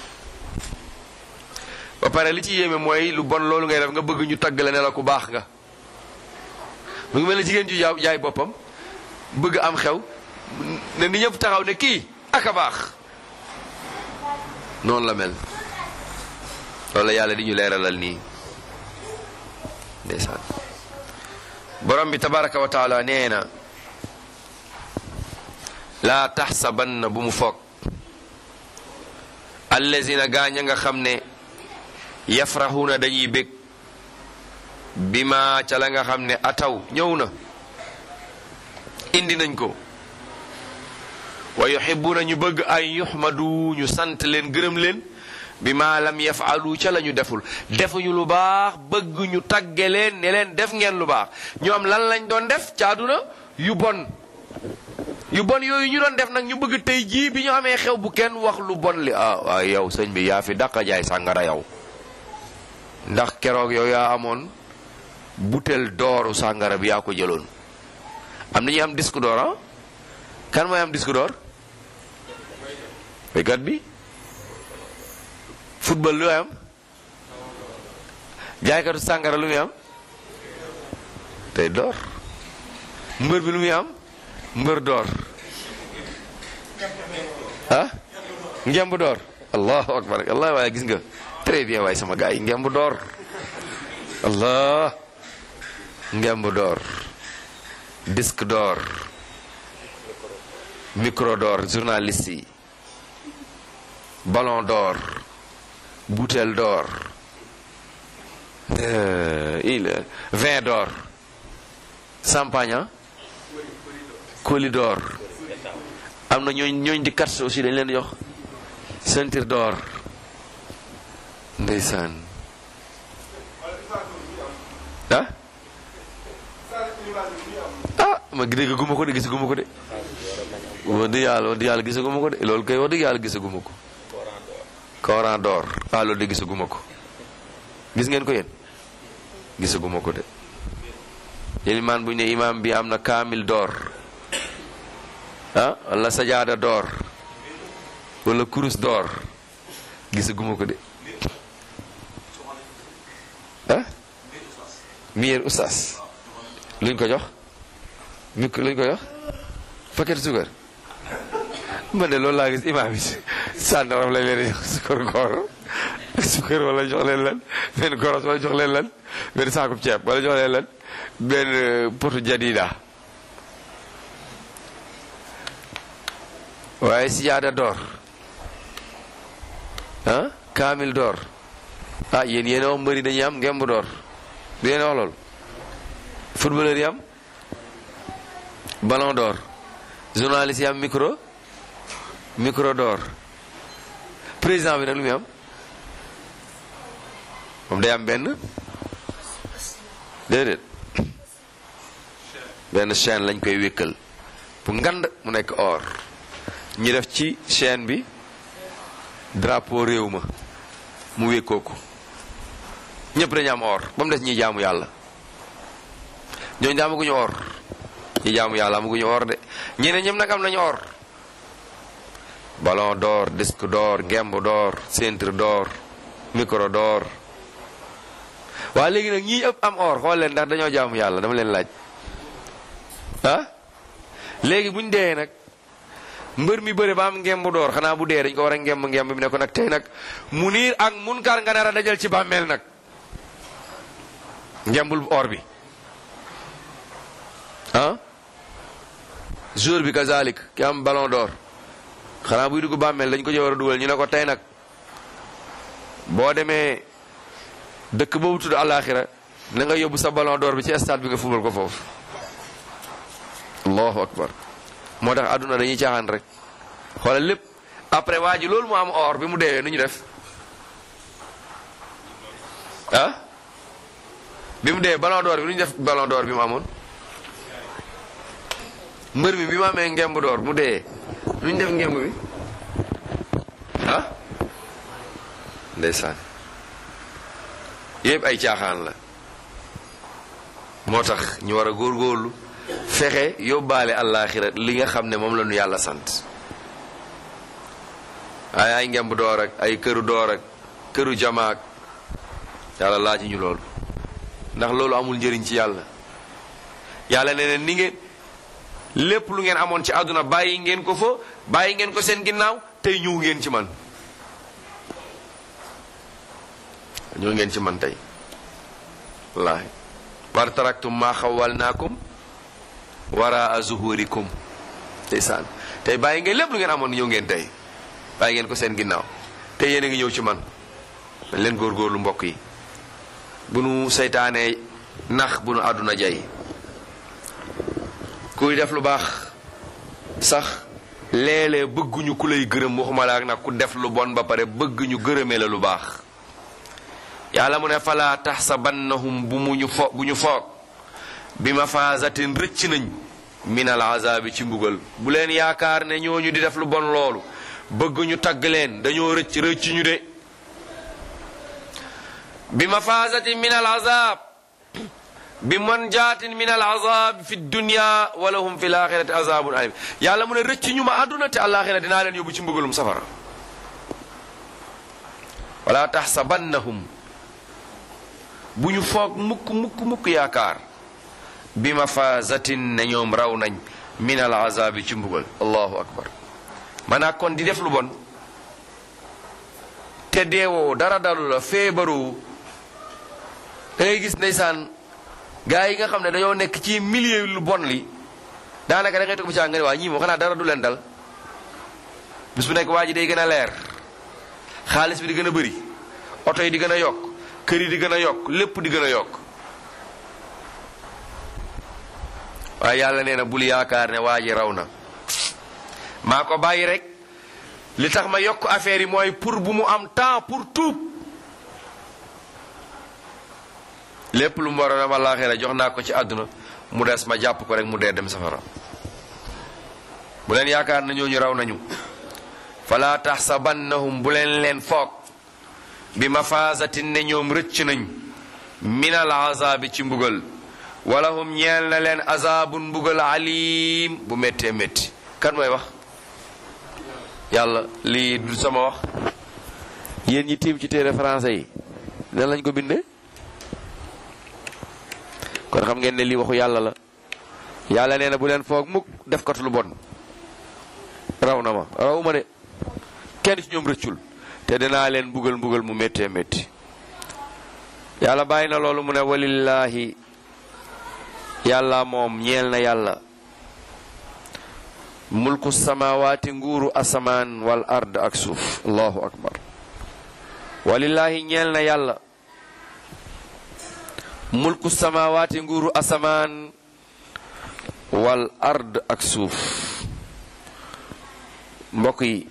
ba pare li ci yéeme mooy lu bon loolu ngay def nga bëgg ñu tagg la ne la ku baax nga mu ngi mel ne jigéen ju jaay jaay boppam bëgg am xew ne ni ñëpp taxaw ne kii ak a baax noonu la mel loolu la yàlla di ñu leeralal nii ndeysaan borom bi tabaraka wa taala nee na laa taxsabanna bu mu foog allazina gaañ a nga xam ne yafraxuuna dañuy bég bi ma ca la nga xam ne ataw ñëw na indi nañ ko wa yuhibuuna ñu bëgg ay yuxmadu ñu sant leen gërëm leen bi ma lam yafalu ca la ñu deful defuñu lu baax bëgg ñu tagge leen ne leen def ngeen lu baax ñoom lan lañ doon def caaduna yu bon yu bon yooyu ñu doon def nag ñu bëgg tey jii bi ñu amee xew bu kenn wax lu bon li ah waaye yow sëñ bi yaa fi dàqa jaay sàngara yow ndax keroog yow yaa amoon butel dooru sàngara bi yaa ko jëloon am na ñuy am disque d'or ah kan mooy am disque d'or béykat bi football lu am jaaykatu sàngara lu muy am tey door mbër bi lu muy am mbër door ah ngemb door allahu akbar allah waaye gis nga très bien waaye sama gars yi ngemb door allah ngemb door disque d'or micro d'or journaliste yi ballon d'or bouteille d'or il vin d'or champagne colis d'or am na ñooñ ñooñ di kat aussi dañ leen jox ceinture d'or ndeysaan ah ah ma dégg guma ko de gisaguma ko de wax dëgg yàlla wax dëgg yàlla gisaguma ko de loolu kay wax dëgg yàlla gisaguma ko Coran d'or ah loolu de gisaguma ko gis ngeen ko yéen gisaguma ko de ilimaan bu ñu ne imaam bi am na kaamil d'or ah wala sajaada d'or wala kurus d'or gisaguma ko de ah miyeer ustaas luñ ko jox mi luñ ko jox paquet suukar man de loolu laa gis imaam yi sàndaram lañ leen jox sukar koor sukar wala jox leen lan benn koros wala jox leen lan benn saakub ceeb wala jox leen lan benn potu jadida waaye sijaada door ah kaamil door ah yéen yéen a wax mbëri dañuy am ngemb door du yéen a wax loolu footballeur yi am ballon d'or journaliste yi am micro micro d'or président bi nag lu muy am moom day am benn déedéet benn chaîne lañ koy wékkal bu ngand mu nekk or ñi def ci chaîne bi drapeau réew ma mu wékkoo ko ñëpp dañu am or ba mu des ñi jaamu yàlla ñooñu daa amaguñu or ñi jaamu yàlla amaguñu or de ñeneen ñëpp nag am nañu or ballon d'or disque d'or ngemb d'or ceinture d'or micro d'or waa léegi nag ñii ëpp am or xool leen ndax dañoo jaamu yàlla dama leen laaj ah léegi buñ dee nag mbër mi bëre ba am ngemb d'or xanaa bu dee dañ ko war a ngemb ngemb bi ne ko nag tey nag mu niir ak munkar nga nar a dajal ci bàmmeel nag ngembul or bi ah jour bi kazalik ki am ballon d'or xanaa buy dugg bàmmeel dañ ko ci war a dugal ñu ne ko tey nag boo demee dëkk boobu tudd àllaaxira na nga yóbbu sa ballon d'or bi ci stade bi nga fubal ko foofu allahu akbar moo tax àdduna dañuy caaxaan rek xoolal lépp après waa ji loolu mu am or bi mu deewee nu ñu def ah bi mu dee ballon d'or bi nu ñu def ballon d'or bi mu amoon mbër mi bi mu amee ngemb d'or mu dee nu ñu def ngemb bi ah ndeysaan yëpp ay caaxaan la moo tax ñu war a góorgóorlu fexe yóbbaale àllaaxira li nga xam ne moom la ñu yàlla sant ay ay ngemb door ak ay këru door ak këru jamaak yàlla laaj ñu loolu ndax loolu amul njëriñ ci yàlla yàlla nee na ni ngeen lépp lu ngeen amoon ci àdduna bàyyi ngeen ko fa bàyyi ngeen ko seen ginnaaw tey ñëw ngeen ci man ñëw ngeen ci man tey wallaahi war taraktum maa xawalnaakum waraa zuhurikum ndeysaan tey bàyyi ngeen lépp lu ngeen amoon ñëw ngeen tey bàyyi ngeen ko seen ginnaaw tey yéen a ngi ñëw ci man dañ leen góorgóorlu mbokk yi bu nu seytaanee nax bu nu àdduna jay kuy def lu baax sax léeg-léeg bëgguñu ku lay gërëm waxuma la ak nag ku def lu bon ba pare bëgguñu gërëmee la lu baax yàlla mu ne falaa taxsabannahum bu mu ñu fo bu ñu foog bi mafaasatin rëcc nañ min al azaabi ci mbugal bu leen yaakaar ne ñooñu di def lu bon loolu bëgguñu tagg leen dañoo rëcc rëcc ñu de bi mafaasatin min al azaab bi manjaatin min al azab fi dunya wala hum fi laaxirati azabun alim yàlla mu ne rëcc ñu ma àdduna te àllaaxira dinaa leen yóbbu ci mbugalum safara wala taxsabannahum bu ñu foog mukk mukk mukk yaakaar bi mafaasatin ne ñoom raw nañ min al azabi ci mbugal allahu akbar maanaa kon di def lu bon te deewoo dara dalu la feebaroo da ngay gis ndeysaan gaa yi nga xam ne dañoo nekk ci milieu lu bon li daanaka da ngay toog bi caa nga ne waa ñii moo xanaa dara du leen dal bis bu nekk waa ji day gën a leer xaalis bi di gën a bëri oto yi di gën a yokk kër yi di gën a yokk lépp di gën a yokk waaye yàlla nee na bul yaakaar ne waa ji raw na maa ko bàyyi rek li tax ma yokk affaire yi mooy pour bu mu am temps pour tuub lépp lu mu war a dem àllaaxira jox naa ko ci àdduna mu des ma jàpp ko rek mu dee dem safara bu leen yaakaar na ñooñu raw nañu fala taxsabannahum bu leen leen foog bi mafaasatin ne ñoom rëcc nañ minal azaabi ci mbugal wala hum ñeel na leen azaabun mbugal alim bu méttee métti kan mooy wax yàlla lii du sama wax yéen ñi tiim ci téere français yi nan lañ ko bindee kon xam ngeen ne lii waxu yàlla la yàlla nee na bu leen foog mukk def kat lu bon raw na ma raw ma de kenn ci ñoom rëccul te dinaa leen mbugal mbugal mu méttee métti yàlla bàyyi na loolu mu ne walillaahi yàlla moom ñeel na yàlla mulku samawaati nguuru asamaan wal ard ak suuf allahu akbar walillaahi ñeel na yàlla mulku samawaati nguuru asamaan wal ard ak suuf mbokk yi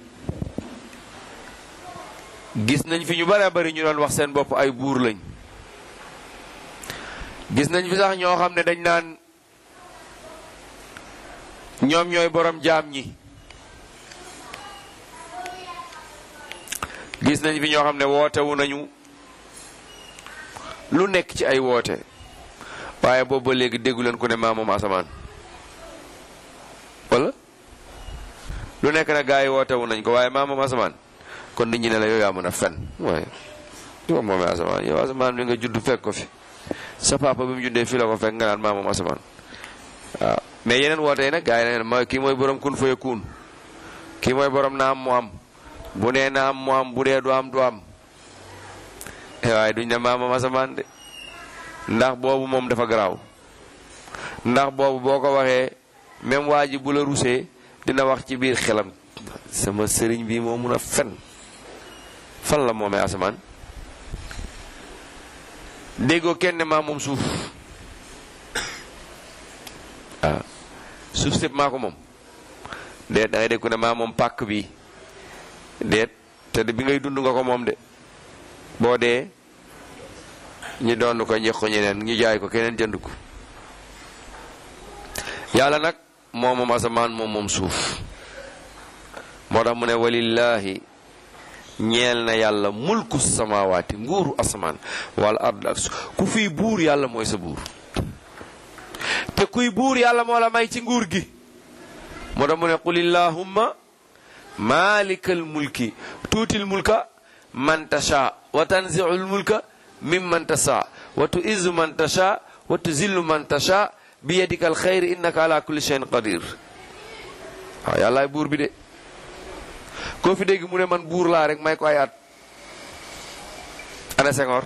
gis nañ fi ñu bare bari ñu doon wax seen bopp ay buur lañ gis nañ fi sax ñoo xam ne dañ naan ñoom ñooy borom jaam ñi gis nañ fi ñoo xam ne wootewu nañu lu nekk ci ay woote waaye boobu ba léegi déggu leen ku ne maa moom asamaan wala lu nekk nag gaa yi wootewu nañ ko waaye maa moom asamaan kon nit ñi ne la yow yaa mën a fen waaye yow moomee asamaan yow asamaan bi nga judd fekk ko fi sa papa bi mu juddee fii la ko fekk nga naan maa moom asamaan waaw mais yeneen woote yi nag gaa yi ne mooy kii mooy borom kun faya kuun kii mooy borom na am mu am bu nee na am mu am bu dee du am du am waaye duñ ne maa moom asamaan de ndax boobu moom dafa garaaw ndax boobu boo ko waxee même waa ji bu la rusee dina wax ci biir xelam sama sëriñ bi moo mun a fen fan la moomee asamaan déggoo kenn maa moom suuf waaw suuf sépp maa ko moom déet da ngay dégg ku ne maa moom pàkk bi déet te bi ngay dund nga ko moom de boo dee ñu doon ko ñex ko ñeneen ñu jaay ko keneen jënd ko yàlla nag moom moom asamaan moom moom suuf moo tax mu ne walillahi ñeel na yàlla mulku samawaati nguuru asamaan wala ard ak suuf ku fiy buur yàlla mooy sa buur te kuy buur yàlla moo la may ci nguur gi moo tax mu ne qul illahumma malikal mulki tuutil mulka man tasha wa tanziul mulka mimman tasha wa tuizzu man tasha wa tuzillu man tasha bi yadika alxayr innaka ala kulli shay'in qadir waaw yàllaay buur bi de koo fi dégg mu ne man buur laa rek may ko ay at ana Senghor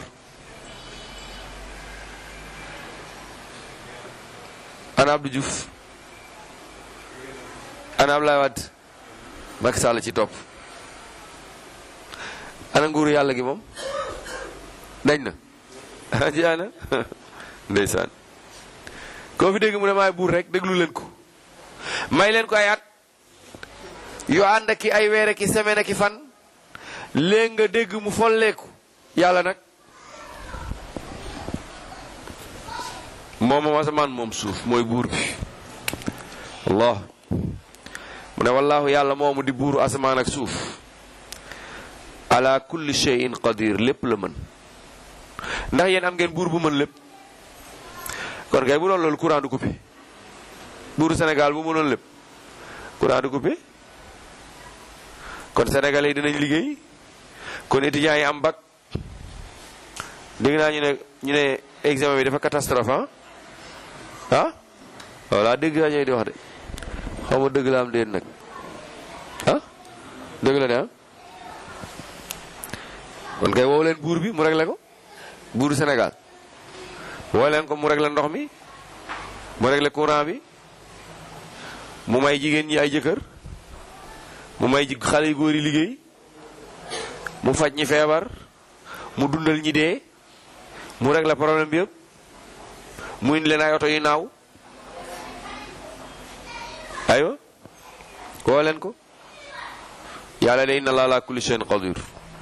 ana Abdou Diouf ana Abdoulaye Wade Macky Sall ci topp ana nguuru yàlla gi moom dañ na ah jaana ndeysaan koo fi dégg mu ne maay buur rek déglu leen ko may leen ko ay at yu ànd ki ay weer ki semaine ki fan léegi nga dégg mu folleeku yàlla nag moom moom asamaan moom suuf mooy buur bi allah mu ne wallaahu yàlla moomu di buuru asamaan ak suuf ala kulli shay'in qadir lépp la mën ndax yéen am ngeen buur bu mën lépp kon kay bu doon loolu courant du coupé buuru Sénégal bu mënoon lépp courant du coupé kon sénégalais yi dinañ liggéey kon étudiants yi am bac dégg naa ñu ne ñu ne examen bi dafa catastrophe ah ah voilà dégg naa ñooy di wax de xaw ma dëgg la am déet nag ah dëgg la de ah kon kay woo leen buur bi mu réglé ko buuru Sénégal woo leen ko mu réglé ndox mi mu réglé courant bi mu may jigéen ñi ay jëkkër mu may ji xale yu góor yi liggéey mu faj ñi feebar mu dundal ñi dee mu réglé problème bi yëpp mu indi leen ay oto yu naaw aywa woo leen ko yàlla de inna laa kulli shay'in qadir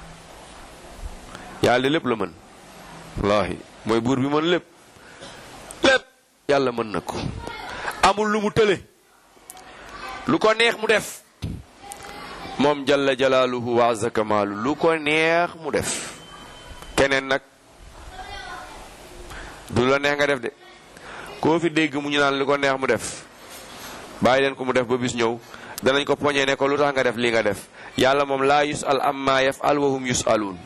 yàlla de lépp la mën wallaahi mooy buur bi mën lépp lépp yàlla mën na ko amul lu mu tële lu ko neex mu def moom jalla jalaaluhu wa azza kamaalu lu ko neex mu def keneen nag du la neex nga def de koo fi dégg mu ñu naan lu ko neex mu def bàyyi leen ko mu def ba bis ñëw danañ ko poñee ne ko lu tax nga def lii nga def yàlla moom laa yusal amma yafal wa hum yusaluun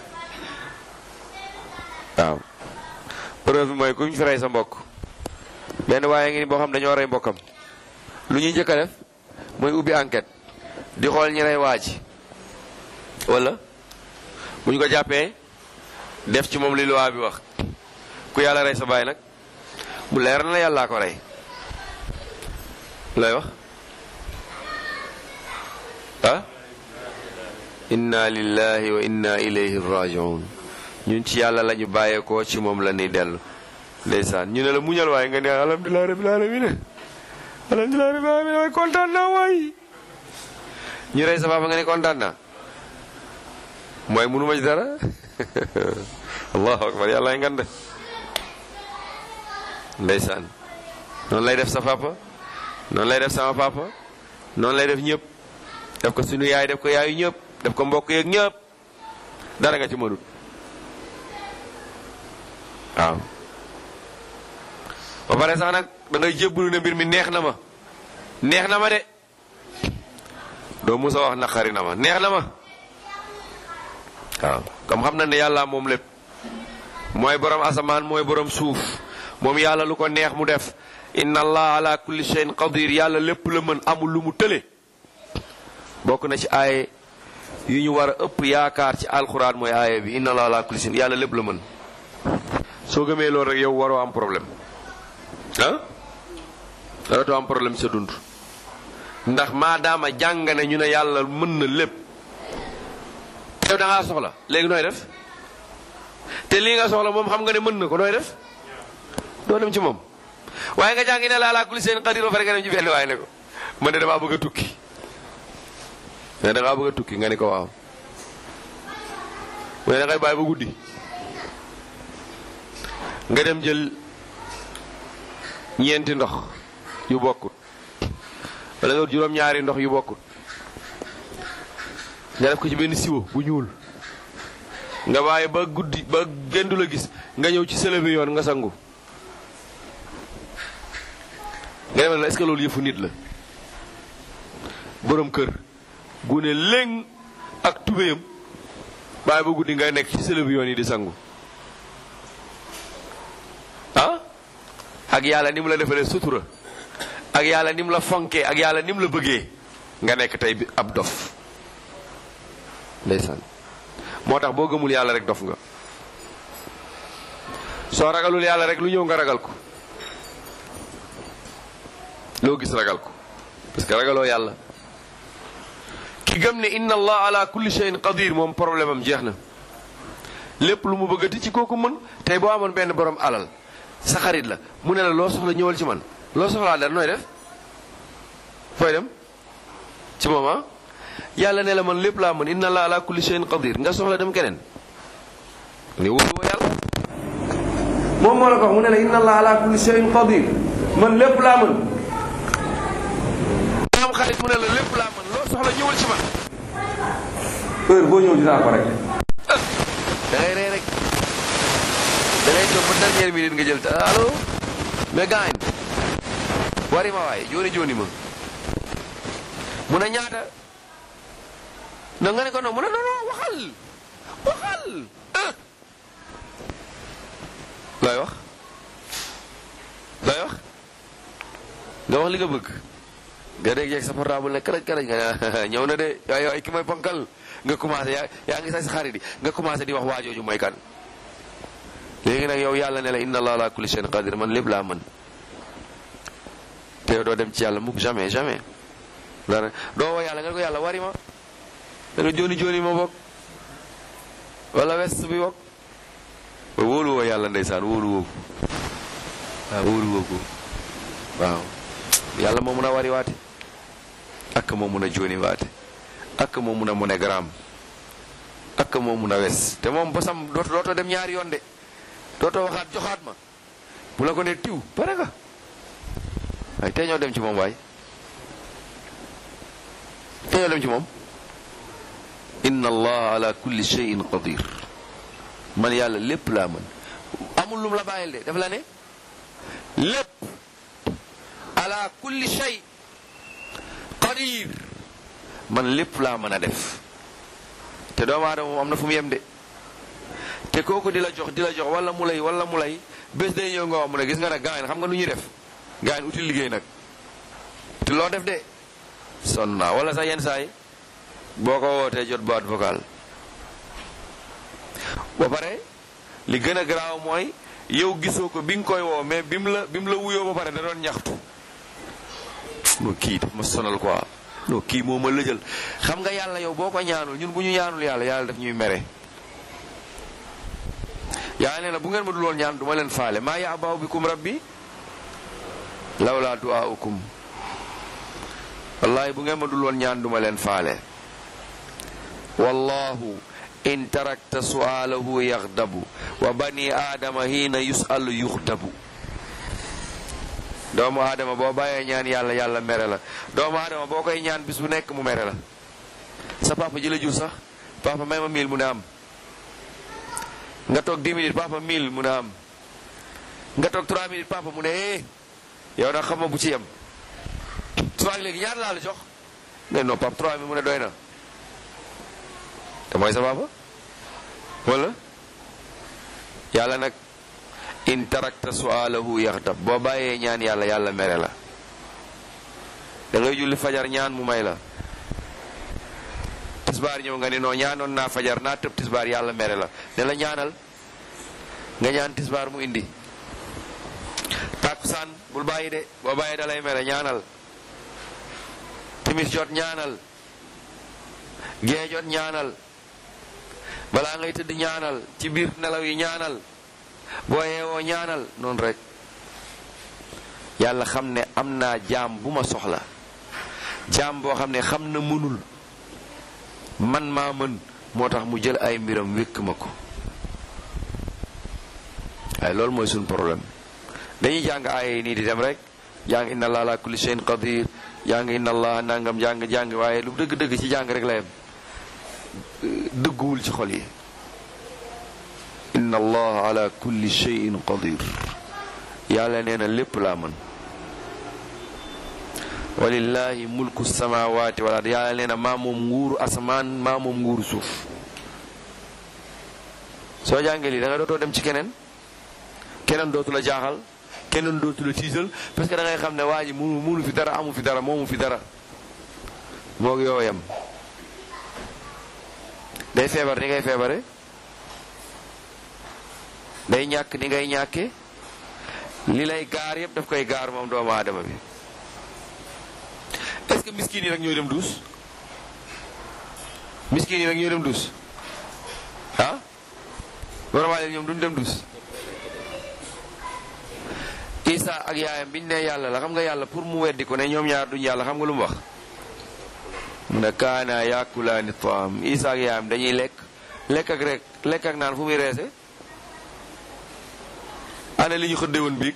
waaw preuve bi mooy ku ñu fi rey sa mbokk benn waaye ngi ni boo xam dañoo rey mbokkam lu ñuy njëkk a def mooy ubbi enquête di xool ñi rey waa ji wala bu ñu ko jàppee def ci moom li loi bi wax ku yàlla rey sa baay nag mu leer na la yàllaa ko rey lay wax ah inna lillahi wa inna ilayhi rajiun ñun ci yàlla la ñu bàyyeekoo ci moom la ñuy dellu ndeysaan ñu ne la muñal waaye nga ne alhamdulilah rabbil alamin alhamdulilah rabbil alamin waaye kontaan naa waay ñu rey sa papa nga ne kontaan naa mooy munu ma ci dara allahu akbar yàlla ay ngande ndeysaan noonu lay def sa papa noonu lay def sama papa noonu lay def ñëpp def ko suñu yaay def ko yaayu ñëpp def ko mbokk yeeg ñëpp dara nga ci mënut waaw ba pare sax nag da ngay jébbalu ne mbir mi neex na ma neex na ma de doo musa wax naqari na ma neex na ma waaw comme xam na ne yàlla moom lépp mooy borom asamaan mooy borom suuf moom yàlla lu ko neex mu def inna allah ala kulli shay'in qadir yàlla lépp la mën amul lu mu tële bokk na ci aaye yu ñu war a ëpp yaakaar ci alxuraan mooy aaye bi inna allah ala kulli shay'in yàlla lépp la mën soo gëmee loolu rek yow waroo am problème ah waratoo am problème sa dund ndax maadaama jàng ne ñu ne yàlla mën na lépp yow da ngaa soxla léegi nooy def te lii nga soxla moom xam nga ne mën na ko nooy def doo dem ci moom waaye nga jàngi ne la ala kulli seen qadir ba pare nga dem ci benn waaye ne ko man de damaa bëgg a tukki mais da ngaa bëgg a tukki nga ne ko waaw mu ne da ngay bàyyi ba guddi nga dem jël ñeenti ndox yu bokkut wala nga juróom-ñaari ndox yu bokkut nga def ko ci benn siwo bu ñuul nga bàyyi ba guddi ba gendu la gis nga ñëw ci sële bi yoon nga sangu nga demal la est-ce que loolu yëfu nit la borom kër gune léng ak tubéyam bàyyi ba guddi nga nekk ci sëlëb yoon yi di sangu ah ak yàlla ni mu la defalee sutura ak yàlla ni mu la fonkee ak yàlla ni mu la bëggee nga nekk tey bi ab dof ndeysaan moo tax boo gëmul yàlla rek dof nga soo ragalul yàlla rek lu ñëw nga ragal ko loo gis ragal ko parce que ragaloo yàlla ki gëm ne inna allah ala kulli shay'in qadir moom problème am jeex na lépp lu mu bëggati ci kooku mën tey boo amoon benn borom alal sa xarit la mu ne la loo soxla ñëwal ci man loo soxlaa dara nooy def fooy dem ci moom ah yàlla ne la man lépp laa mën inna allah ala kulli shay'in qadir nga soxla dem keneen ni wóoluwoo yàlla moom moo la ko wax mu ne la inna allah ala kulli shay'in qadir man lépp laa mën am xarit mu ne la lépp laa mën loo soxla ñëwal ci man heure boo ñëw dinaa ko rek da ngay rey rek da ngay toog ba dernière minute nga jël ta allo mais gaañ wari ma waay jooni jooni ma mu ne ñaata na nga ne ko non mu ne non non waxal waxal ah looy wax looy wax nga wax li nga bëgg nga dégg yeeg sa portable ne karaj karaj nga ne ñëw na de waay waay ki mooy ponkal nga commencé yaa yaa ngi say sa xarit yi nga commencé di wax waajooju mooy kan léegi nag yow yàlla ne la inna allah ala kulli shay'in qadir man lépp laa mën te yow doo dem ci yàlla mukk jamais jamais dara doo woo yàlla nga ne ko yàlla wari ma da nga jooni jooni ma bokk wala west bi bokk ba wóolu woo yàlla ndeysaan wóolu woo ko waaw wóolu woo ko waaw yàlla moo mun a wari waate ak moo mun a jooni waate ak moo mun a monogramme ak moo mun a wes te moom bosam dooto dootoo dem ñaari yoon de dootoo waxaat joxaat ma bu la ko ne tiw pare nga waaye tey ñoo dem ci moom waay tey ñoo dem ci moom inna allah ala kulli shay'in qadir man yàlla lépp laa mën amul lum la bàyyil de daf la ne lépp ala kulli shay qadir man lépp laa mën a def te doomu aadama moom am na fu mu yem de te kooku di la jox di la jox wala mu lay wala mu lay bés day ñëw nga wax mu ne gis nga nag gaañ xam nga nu ñuy def gaañ uti liggéey nag te loo def de sonn naa wala sax yenn saa yi boo ko wootee jot boîte vocale ba pare li gën a garaaw mooy yow gisoo ko bi nga koy woo mais bi mu la bi mu la wuyoo ba pare da doon ñaxtu no kii daf ma sonal quoi no kii moo ma lëjal xam nga yàlla yow boo ko ñaanul ñun bu ñu ñaanul yàlla yàlla daf ñuy mere yàlla nee na bu ngeen ma dul woon ñaan du ma leen faale maa ya'ba'u bikum rabbi lawlaa du'aa'ukum wallahi bu ngeen ma dul woon ñaan du ma leen faale wallahu in tarakta su'aalahu yaxdabu wa bani aadama hiina yus'alu yuxdabu doomu aadama boo bàyyee ñaan yàlla yàlla mere la doomu aadama boo koy ñaan bis bu nekk mu mere la sa papa ji la jur sax papa may ma mille mu ne am nga toog 10 minutes papa 1000 mu ne am nga toog 3 minutes papa mu ne eh yow nag xam ma bu ci yem subaak léegi ñaar laa la jox ne non papa 3 mi mu ne doy na te mooy sa papa wala yàlla nag in tarakta sualahu yaxdab boo bàyyee ñaan yàlla yàlla mere la da ngay julli fajar ñaan mu may la tisbaar ñëw nga ne non ñaanoon naa fajar naa tëb tisbaar yàlla mere la ne la ñaanal nga ñaan tisbaar mu indi tàkkusaan bul bàyyi de boo bàyyi da lay mere ñaanal timis jot ñaanal gee jot ñaanal balaa ngay tëdd ñaanal ci biir nelaw yi ñaanal boo yeewoo ñaanal noonu rek yàlla xam ne am naa jaam bu ma soxla jaam boo xam ne xam na mënul man maa mën moo tax mu jël ay mbiram wékk ma ko waaye loolu mooy suñu problème dañuy jàng aaya yi nii di dem rek jàng inna allah ala kulli shay'in qadir jàng inna allah nangam jàng jàng waaye lu dëgg-dëgg ci jàng rek la yem dëgguwul ci xol yi inna allah ala kulli shay'in qadir yàlla nee na lépp laa mën walillahi mulku samawati wala yàlla nee na maa moom nguuru asamaan maa moom nguuru suuf soo jàngee lii da nga dootoo dem ci keneen keneen dootu la jaaxal keneen dootu la tiisal parce que da ngay xam ne waa ji munu munu fi dara amu fi dara moomu fi dara moog yow yem day feebar ni ngay feebare day ñàkk ni ngay ñàkke li lay gaar yëpp daf koy gaar moom doomu aadama bi est-ce que miskin yi rek ñooy dem duus miskin yi rek ñooy dem duus ah vraiment leen ñoom duñ dem duus Isa ak yaayam biñ ne yàlla la xam nga yàlla pour mu weddi ko ne ñoom ñaar duñ yàlla xam nga lu mu wax mu ne kaana yakulaani taam Isa ak yaayam dañuy lekk lekk ak rek lekk ak naan fu muy reese ana li ñu xëdde woon biig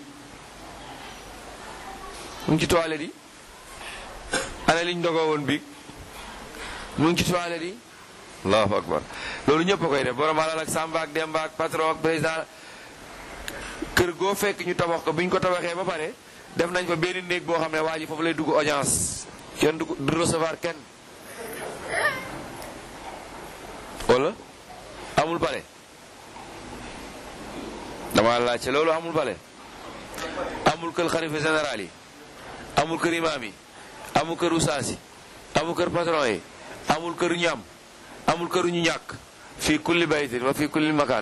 mu ngi ci toilette yi ana li ñu dogoo woon biig mu ngi ci toilette yi allahu akbar loolu ñëpp a koy def borom alal ak samba ak demba ak patron ak président kër goo fekk ñu tabax ko bi ñu ko tabaxee ba pare def nañ fa benn néeg boo xam ne waa ji foofu lay dugg audience kenn du du recevoir kenn wala amul bale dama laajte loolu amul bale amul kër xalifa général yi amul kër imaam yi amul kër usaas yi amul kër patron yi amul kër ñam amul kër ñu ñàkk fii kulli baytin wa fii kulli makaan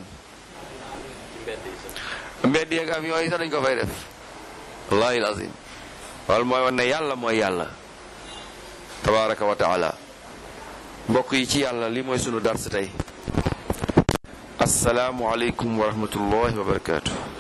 mbedd yeeg avion yi sax dañ ko fay def wallahi lazim wal mooy wan ne yàlla mooy yàlla tabaraka wa taala mbokk yi ci yàlla li mooy sunu dars tey asalaamu aleykum wa rahmatullahi wa barakatuh